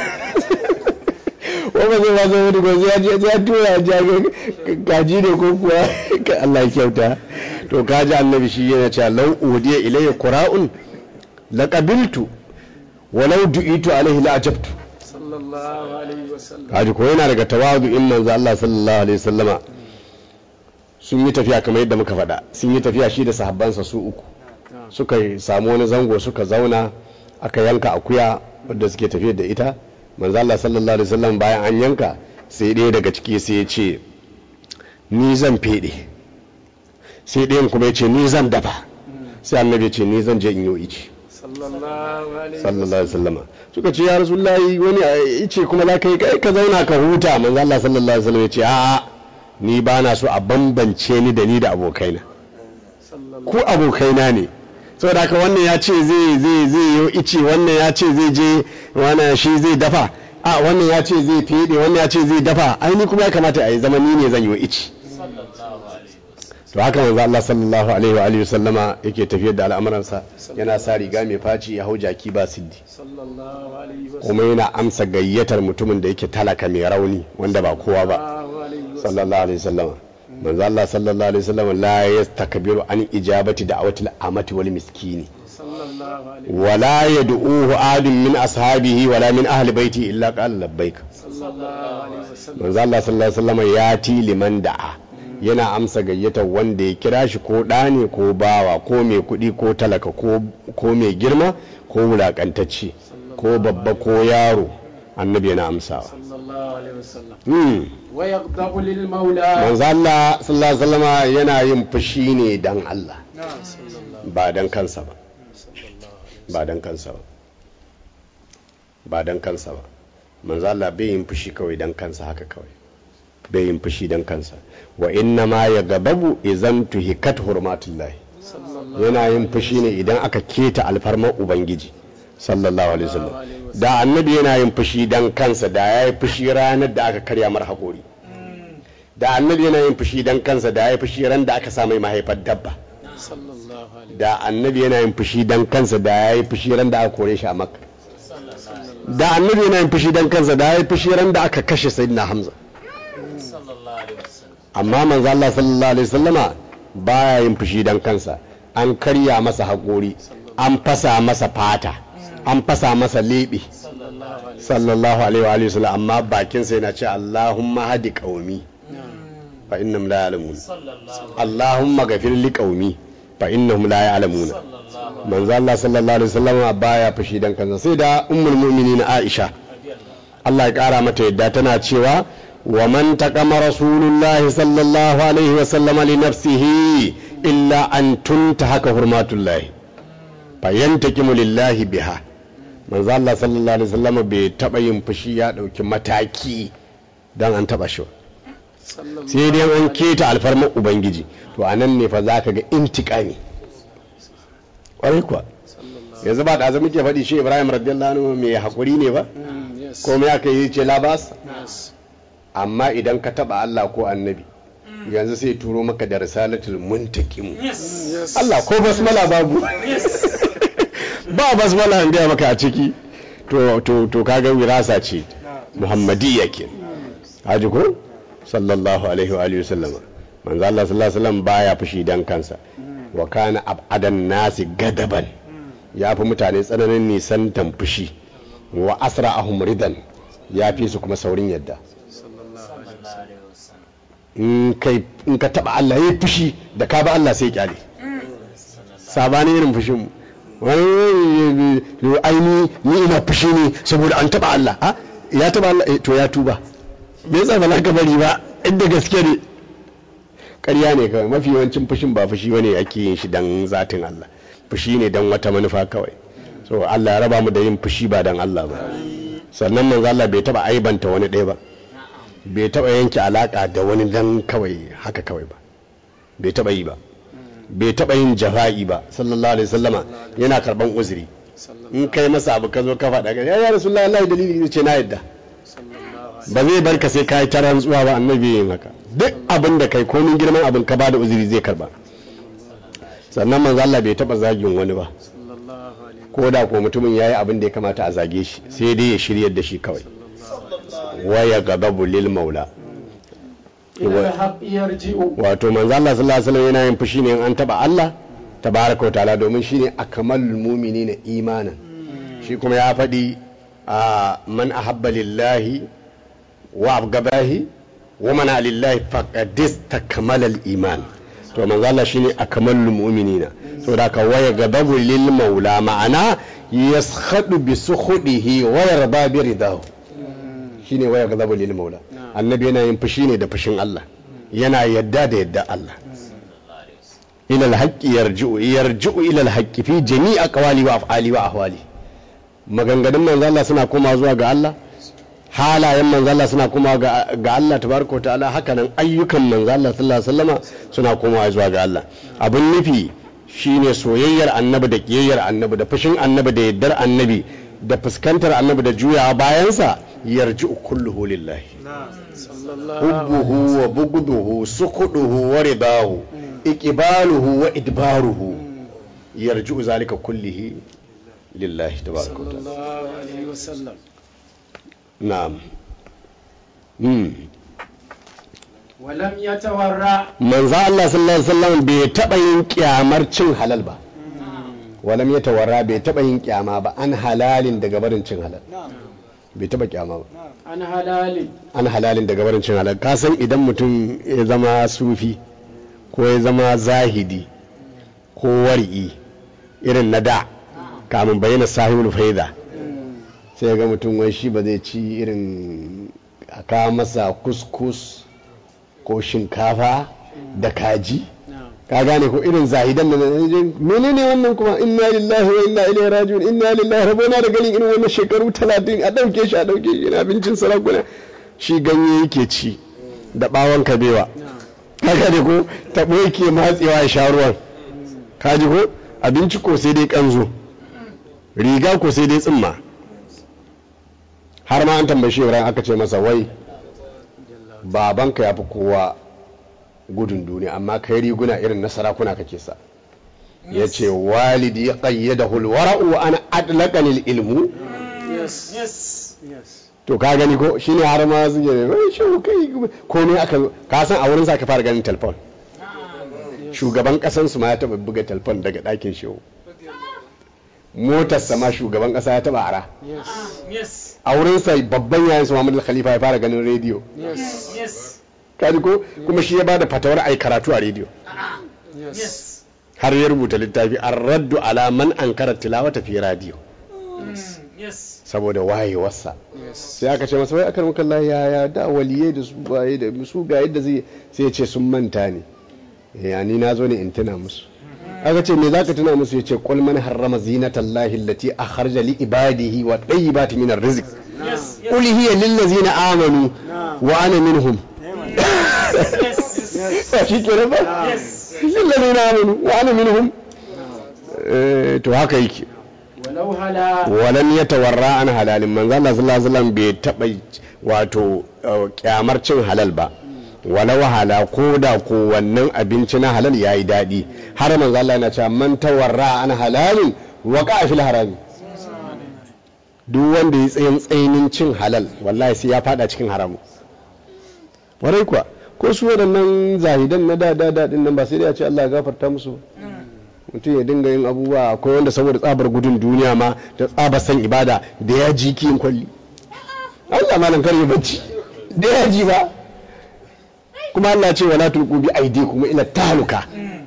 wa ba zai ba zai wani gozi ya je ya tura ya je gaji ne ko kuwa Ka Allah ya kyauta to kaji annabi shi yana cewa law udiya ilayya qura'un laqabiltu walau du'itu alaihi la ajabtu sallallahu alaihi wasallam kaji ko yana daga tawadu in manzo Allah sallallahu alaihi wasallama sun yi tafiya kamar yadda muka faɗa sun yi tafiya shi da sahabbansa su uku na'am suka yi samu wani zango suka zauna aka yanka akuya wadda suke tafiya da ita manzo Allah sallallahu alaihi wasallam bayan an yanka sai ɗaya daga ciki sai ya ce ni zan fede sai ɗayan kuma ya ce ni zan dafa sai annabi ya ce ni zan je in yi ici sallallahu alaihi sallallahu alaihi wasallam suka ce ya rasulullahi wani a ice kuma za ka yi kai ka zauna ka huta manzo Allah sallallahu alaihi wasallam ya ce a'a ni ba na so a bambance ni da ni da abokaina sallallahu ku abokaina ne saboda haka wannan ya ce zai zai zai yi ice wannan ya ce zai je wannan shi zai dafa a wannan ya ce zai fede wannan ya ce zai dafa ai ni kuma ya kamata a yi zama ni ne zan yi ice to haka manzo Allah sallallahu alaihi wa alihi sallama yake tafiyar da al'amuransa yana sa riga mai faci ya hau jaki ba siddi sallallahu alaihi wasallam kuma yana amsa gayyatar mutumin da yake talaka mai rauni wanda ba kowa ba sallallahu alaihi wasallam sallallahu alaihi wasallam manzo Allah sallallahu alaihi wasallam la yastakbiru an ijabati da'watil amati wal miskini sallallahu alaihi wala yad'uhu adun min ashabihi wala min ahli baiti illa qala labbaik sallallahu alaihi wasallam manzo Allah sallallahu alaihi wasallam ya ti liman da'a yana amsa gayyatar wanda ya kira shi ko ɗa ne ko bawa ko mai kuɗi ko talaka ko ko mai girma ko wulakantacce ko babba ko yaro annabi yana amsawa sallallahu alaihi wasallam hmm. wa yaghdabu lil maula manzo Allah sallallahu alaihi wasallam yana yin fushi ne dan Allah na'am sallallahu ba dan kansa ba ba dan kansa ba ba dan kansa ba manzo Allah bai yin fushi kawai dan kansa haka kawai bai yin fushi dan kansa wa inna ma ya gababu izan tuhikat hurmatullahi yana yin fushi ne idan aka keta alfarmar ubangiji sallallahu alaihi wasallam da annabi yana yin fushi dan kansa da ya yi fushi ranar da aka karya mar haƙori da annabi yana yin fushi dan kansa da ya yi fushi ran da aka sa mai mahaifar dabba sallallahu alaihi da annabi yana yin fushi dan kansa da ya yi fushi ran da aka kore shi a makka da annabi yana yin fushi dan kansa da ya yi fushi ran da aka kashe sayyidina hamza sallallahu alaihi wasallam amma manzo Allah sallallahu alaihi wasallama baya yin fushi dan kansa an karya masa haƙori an fasa masa fata an fasa masa leɓe sallallahu alaihi wa alihi wasallam amma bakin sa yana ce Allahumma hadi qaumi fa innahum la ya'lamun sallallahu Allahumma ghafir li qaumi fa innahum la ya'lamun sallallahu manzo Allah sallallahu alaihi wasallam baya fushi dan kansa sai da ummul mu'minin Aisha Allah ya kara mata yadda tana cewa wa man taqama rasulullahi sallallahu alaihi wasallam li nafsihi illa an tuntahaka hurmatullahi fa yantakimu lillahi biha manzo Allah sallallahu alaihi wasallam bai taba yin fushi ya dauki mataki dan an taba shi ba sai dai an keta alfarmar ubangiji to anan ne fa zaka ga intikami kwarai kuwa yanzu ba da muke faɗi shi ibrahim radiyallahu anhu mai hakuri ne ba yes ko me aka yi ce labas yes amma idan ka taba Allah ko annabi yanzu sai turo maka da risalatul muntakim yes Allah ko basmala babu ba basmala an gaya maka a ciki to to to kaga wirasa ce muhammadiyya ke haji ko sallallahu alaihi wa alihi wasallama manzo Allah sallallahu alaihi wasallam baya fushi dan kansa wa kana abadan nasi gadaban ya fi mutane tsananin nisan fushi wa asra'ahum ridan ya fi su kuma saurin yadda alaihi wasallam in kai in ka taba Allah ya fushi da ka ba Allah sai kyale sabanin irin fushin mu wani yo aini ni ina fushi ne saboda an taba Allah ha ya taba Allah eh, to ya tuba me yasa ba za ka bari ba inda gaske ne ƙarya ne kawai mafi yawancin fushin ba fushi bane ake yin shi dan zatin Allah fushi ne dan wata manufa kawai so Allah ya raba mu da yin fushi ba dan Allah ba sannan manzo Allah bai taba aibanta wani ɗaya ba bai taba yanke alaka da wani dan kawai haka kawai ba bai taba yi ba bai taba yin jafa'i ba sallallahu alaihi wasallama yana karban uzuri in kai masa abu ka zo ka faɗa ga ya rasulullahi Allah dalili ne ce na yadda ba zai barka sai ka yi ta rantsuwa ba annabi yin haka duk abin da kai komin girman abin ka bada uzuri zai karba sannan manzo Allah bai taba zagin wani ba sallallahu alaihi ko da ko mutumin yayi abin da ya kamata a zage shi sai dai ya shiryar da shi kawai waya gadabu lil maula ila alhaq yarji'u wato manzo Allah sallallahu alaihi wasallam yana yin fushi ne in an taba Allah tabaraka wa ta'ala domin shine akmalul mu'minina imanan shi kuma ya faɗi a man ahabba lillahi wa abgabahi wa man lillahi faqad istakmala al-iman to manzo Allah shine akmalul mu'minina saboda ka waya gadabu lil maula ma'ana yaskhadu bi sukhudihi wa yarda bi ridahu shine waya gadabu lil maula annabi yana yin fushi ne da fushin Allah yana yadda da yadda Allah ila alhaqqi yarji'u yarji'u ila alhaqqi fi jami'i aqwali wa af'ali wa ahwali maganganun manzo Allah suna koma zuwa ga Allah halayen manzo Allah suna koma ga ga Allah tabaraka wa ta'ala haka nan ayyukan manzo Allah sallallahu alaihi wasallama suna komawa zuwa ga Allah abun nufi shine soyayyar annabi da kiyayyar annabi da fushin annabi da yaddar annabi da fuskantar annabi da juyawa bayansa yarji'u kulluhu lillahi sallallahu hubbuhu wa bugduhu sukuduhu wa ridahu iqbaluhu wa idbaruhu yarji'u zalika kullihi lillahi tabaraka wa ta'ala sallallahu alaihi wasallam na'am hmm walam yatawarra manzo Allah sallallahu alaihi wasallam bai taba yin kyamar cin halal ba walam ya tawarra bai taba yin kyama ba an halalin daga barin cin halal bai taba kyama ba an halali an halalin daga barin cin halal ka san idan mutum ya zama sufi ko ya zama zahidi ko wari'i irin na da kamun bayyana sahibul faida sai ga mutum wai shi ba zai ci irin a kawo masa kuskus ko shinkafa da kaji ka gane ko irin zahidan da menene wannan kuma inna lillahi wa inna ilaihi raji'un inna lillahi rabona da ganin irin wannan shekaru 30 a dauke shi a dauke shi ina abincin sarakuna shi ganye yake ci da bawon kabewa ka gane ko tabo yake matsewa ya sha ruwan ka ji ko abinci ko sai dai kanzo riga ko sai dai tsimma har ma an tambaye shi aka ce masa wai babanka ya fi kowa gudun duniya amma kai riguna irin na sarakuna kake sa ya ce walidi ya ƙayyada hulwara'u wa ana adlaƙanil ilmu Yes. Yes. Yes. to ka gani ko shi ne har ma suke ne wai shi kai komai aka ka san a wurin sa ka fara ganin telefon shugaban kasan su ma ya taba buga telefon daga ɗakin shehu motar sama shugaban kasa ya taba ara Yes. Yes. a wurin sa babban yayin su Muhammadu Khalifa ya fara ganin rediyo Yes. Yes. kaji ko kuma shi ya bada fatawar ai karatu a rediyo Yes. Yes. har ya rubuta littafi an raddu ala man ankara tilawata fi radiyo Yes. saboda wayewarsa Yes. sai aka ce masa wai aka muka Allah ya ya da waliye da su baye da su ga yadda zai sai ya ce sun manta ne ya ni na zo ne in tuna musu aka ce me zaka tuna musu ya ce qul man harrama zinatallahi allati akharja li ibadihi wa tayyibati min arrizq Yes. qul hiya lil ladzina amanu wa ana minhum Yes. ba shi kenan ba Yes. lil ladzina amanu wa ana minhum Eh, to haka yake Walau hala. walan ya tawarra an halalin manzo Allah sallallahu alaihi wasallam bai taba wato uh, kyamar cin halal ba wala wahala ko da ko wannan abinci na halal yayi dadi har manzo Allah yana cewa man tawarra an halalin waqa fil harami duk wanda ya tsayin tsayinin cin halal wallahi sai ya fada cikin haramu warai kuwa ko su waɗannan zahidan na da da da din nan ba sai dai a ce Allah ya gafarta musu mutum ya dinga yin abubuwa akwai wanda saboda tsabar gudun duniya ma da tsabar san ibada da ya ji kiyin kwalli Allah malam kar ya bacci da ya ji ba kuma Allah ce wala tulqu bi aydikum ila tahluka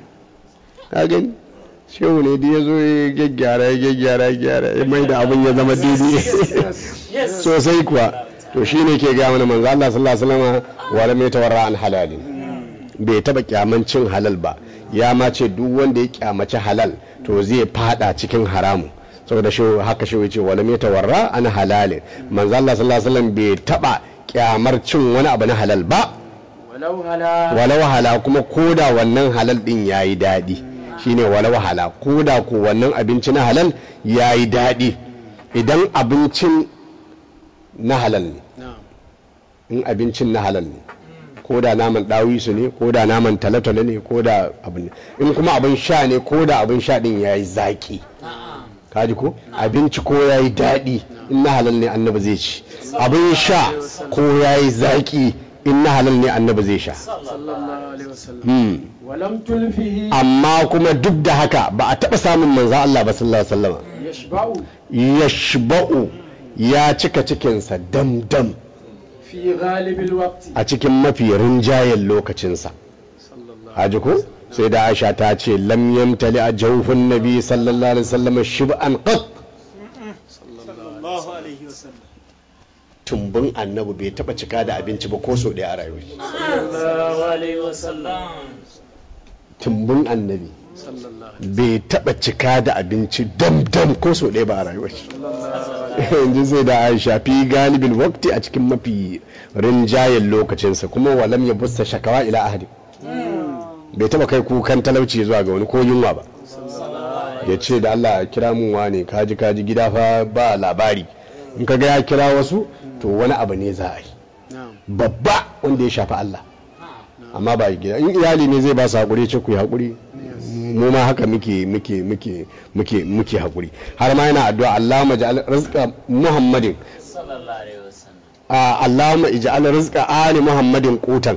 ka gani shehu ne da ya zo ya gyaggyara ya gyaggyara ya gyara ya mai da abin ya zama daidai Yes. sosai kuwa to shine ke ga mana manzo Allah sallallahu alaihi wasallam wala mai tawarra an halalin bai taba kyaman cin halal ba ya ma ce duk wanda ya kyamaci halal to zai fada cikin haramu saboda shi haka shi ce wala mai tawarra an halalin manzo Allah sallallahu alaihi wasallam bai taba kyamar cin wani abu na halal ba Walau hala. wala wahala kuma koda wannan halal din yayi dadi shine wala wahala koda ko wannan abinci na halal yayi dadi idan abincin na halal ne Na'am. in abincin na halal ne ko da naman dawisu ne ko da naman talatala ne ko da abin in kuma abin sha ne ko da abin sha din yayi zaki kaji ko abinci ko yayi daɗi in na halal ne annabi zai ci abin sha ko yayi zaki in na halal ne annabi zai sha Sallallahu alaihi wasallam. Hmm. Walam tulfihi amma kuma duk da haka ba a taɓa samun manzo Allah ba sallallahu alaihi wasallam yashba'u yashba'u ya cika cikinsa dam-dam fi ghalibil waqti. a cikin mafi rinjayen lokacinsa Sallallahu haji ko sai da aisha ta ce lam yamtali a jawfin nabi sallallahu alaihi wasallam shib'an qat sallallahu alaihi wasallam. tumbin annabi bai taba cika da abinci ba ko so ɗaya a rayuwar shi. Sallallahu alaihi wasallam. tumbin annabi Sallallahu bai taba cika da abinci dam dam ko so ɗaya ba a rayuwar shi yanzu sai da aisha fi galibin wakti a cikin mafi rinjayen lokacinsa kuma walam ya busta shakawa ila ahadi bai taba kai kukan talauci zuwa ga wani ko yunwa ba ya ce da Allah kira mun wane kaji kaji gida fa ba labari in ka ga ya kira wasu to wani abu ne za a yi Na'am. babba wanda ya shafi Allah amma ba gida in iyali ne zai ba su hakuri ce ku yi hakuri mu ma haka muke muke muke muke muke hakuri har ma yana addu'a Allahumma ja'al rizqa Muhammadin Sallallahu alaihi wasallam. a Allahumma ij'al rizqa ali Muhammadin qutan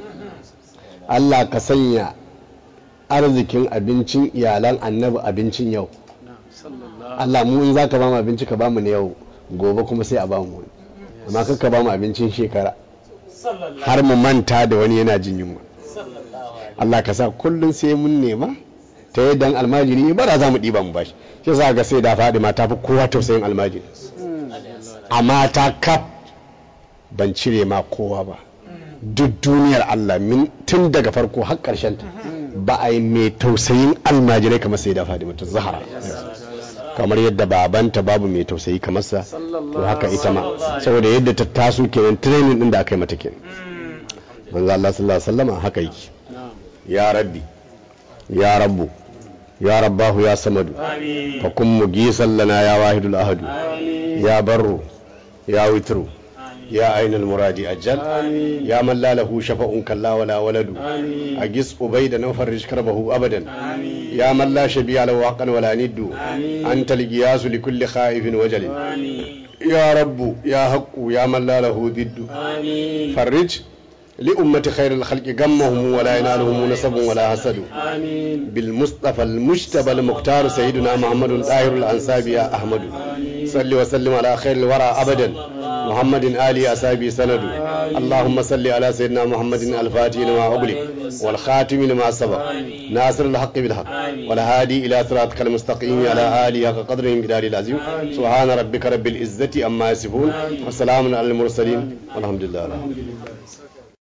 Allah ka sanya arzikin abincin iyalan annabi abincin yau Na'am. Sallallahu Allah mu in zaka ba mu abinci ka ba mu ne yau gobe kuma sai a ba mu wani amma kar ka ba mu abincin shekara Sallallahu har mu manta da wani yana jin yunwa sallallahu alaihi Allah ka sa kullum sai mun nema ta yadda almajiri ne bara za mu ɗiba mu bashi shi za ga sai da faɗi ma ta fi kowa tausayin almajiri amma ta kaf ban cire ma kowa ba duk duniyar Allah min tun daga farko har ƙarshen ta ba a yi mai tausayin almajirai kamar sai da fadimatu zahara kamar yadda babanta babu mai tausayi kamar sa to haka ita ma saboda yadda ta taso kenan training din da aka yi mata kenan manzo Allah sallallahu alaihi wasallam haka yake ya rabbi ya rabbu ya rabbahu ya samadu fa kun mugisan lana ya wahidul ahadu ya barru ya witru يا أين المراد أجل يا من لا له شفاء كلا ولا ولد أجس أبيدا وفرج كربه أبدا يا من لا شبيع له حقا ولا ند أنت القياس لكل خائف وجل يا رب يا حق يا من لا له ضد فرج لأمة خير الخلق غمهم ولا ينالهم نسب ولا حسد بالمصطفى المجتبى المختار سيدنا محمد طاهر الأنساب يا أحمد صل وسلم على خير الورى أبدا محمد آل أصحابه سند اللهم صل على سيدنا محمد الفاتح لما أغلق والخاتم لما سبق ناصر الحق بالحق والهادي إلى صراطك المستقيم على آله حق قدره بدار العظيم سبحان ربك رب العزة أما يصفون وسلام على المرسلين والحمد لله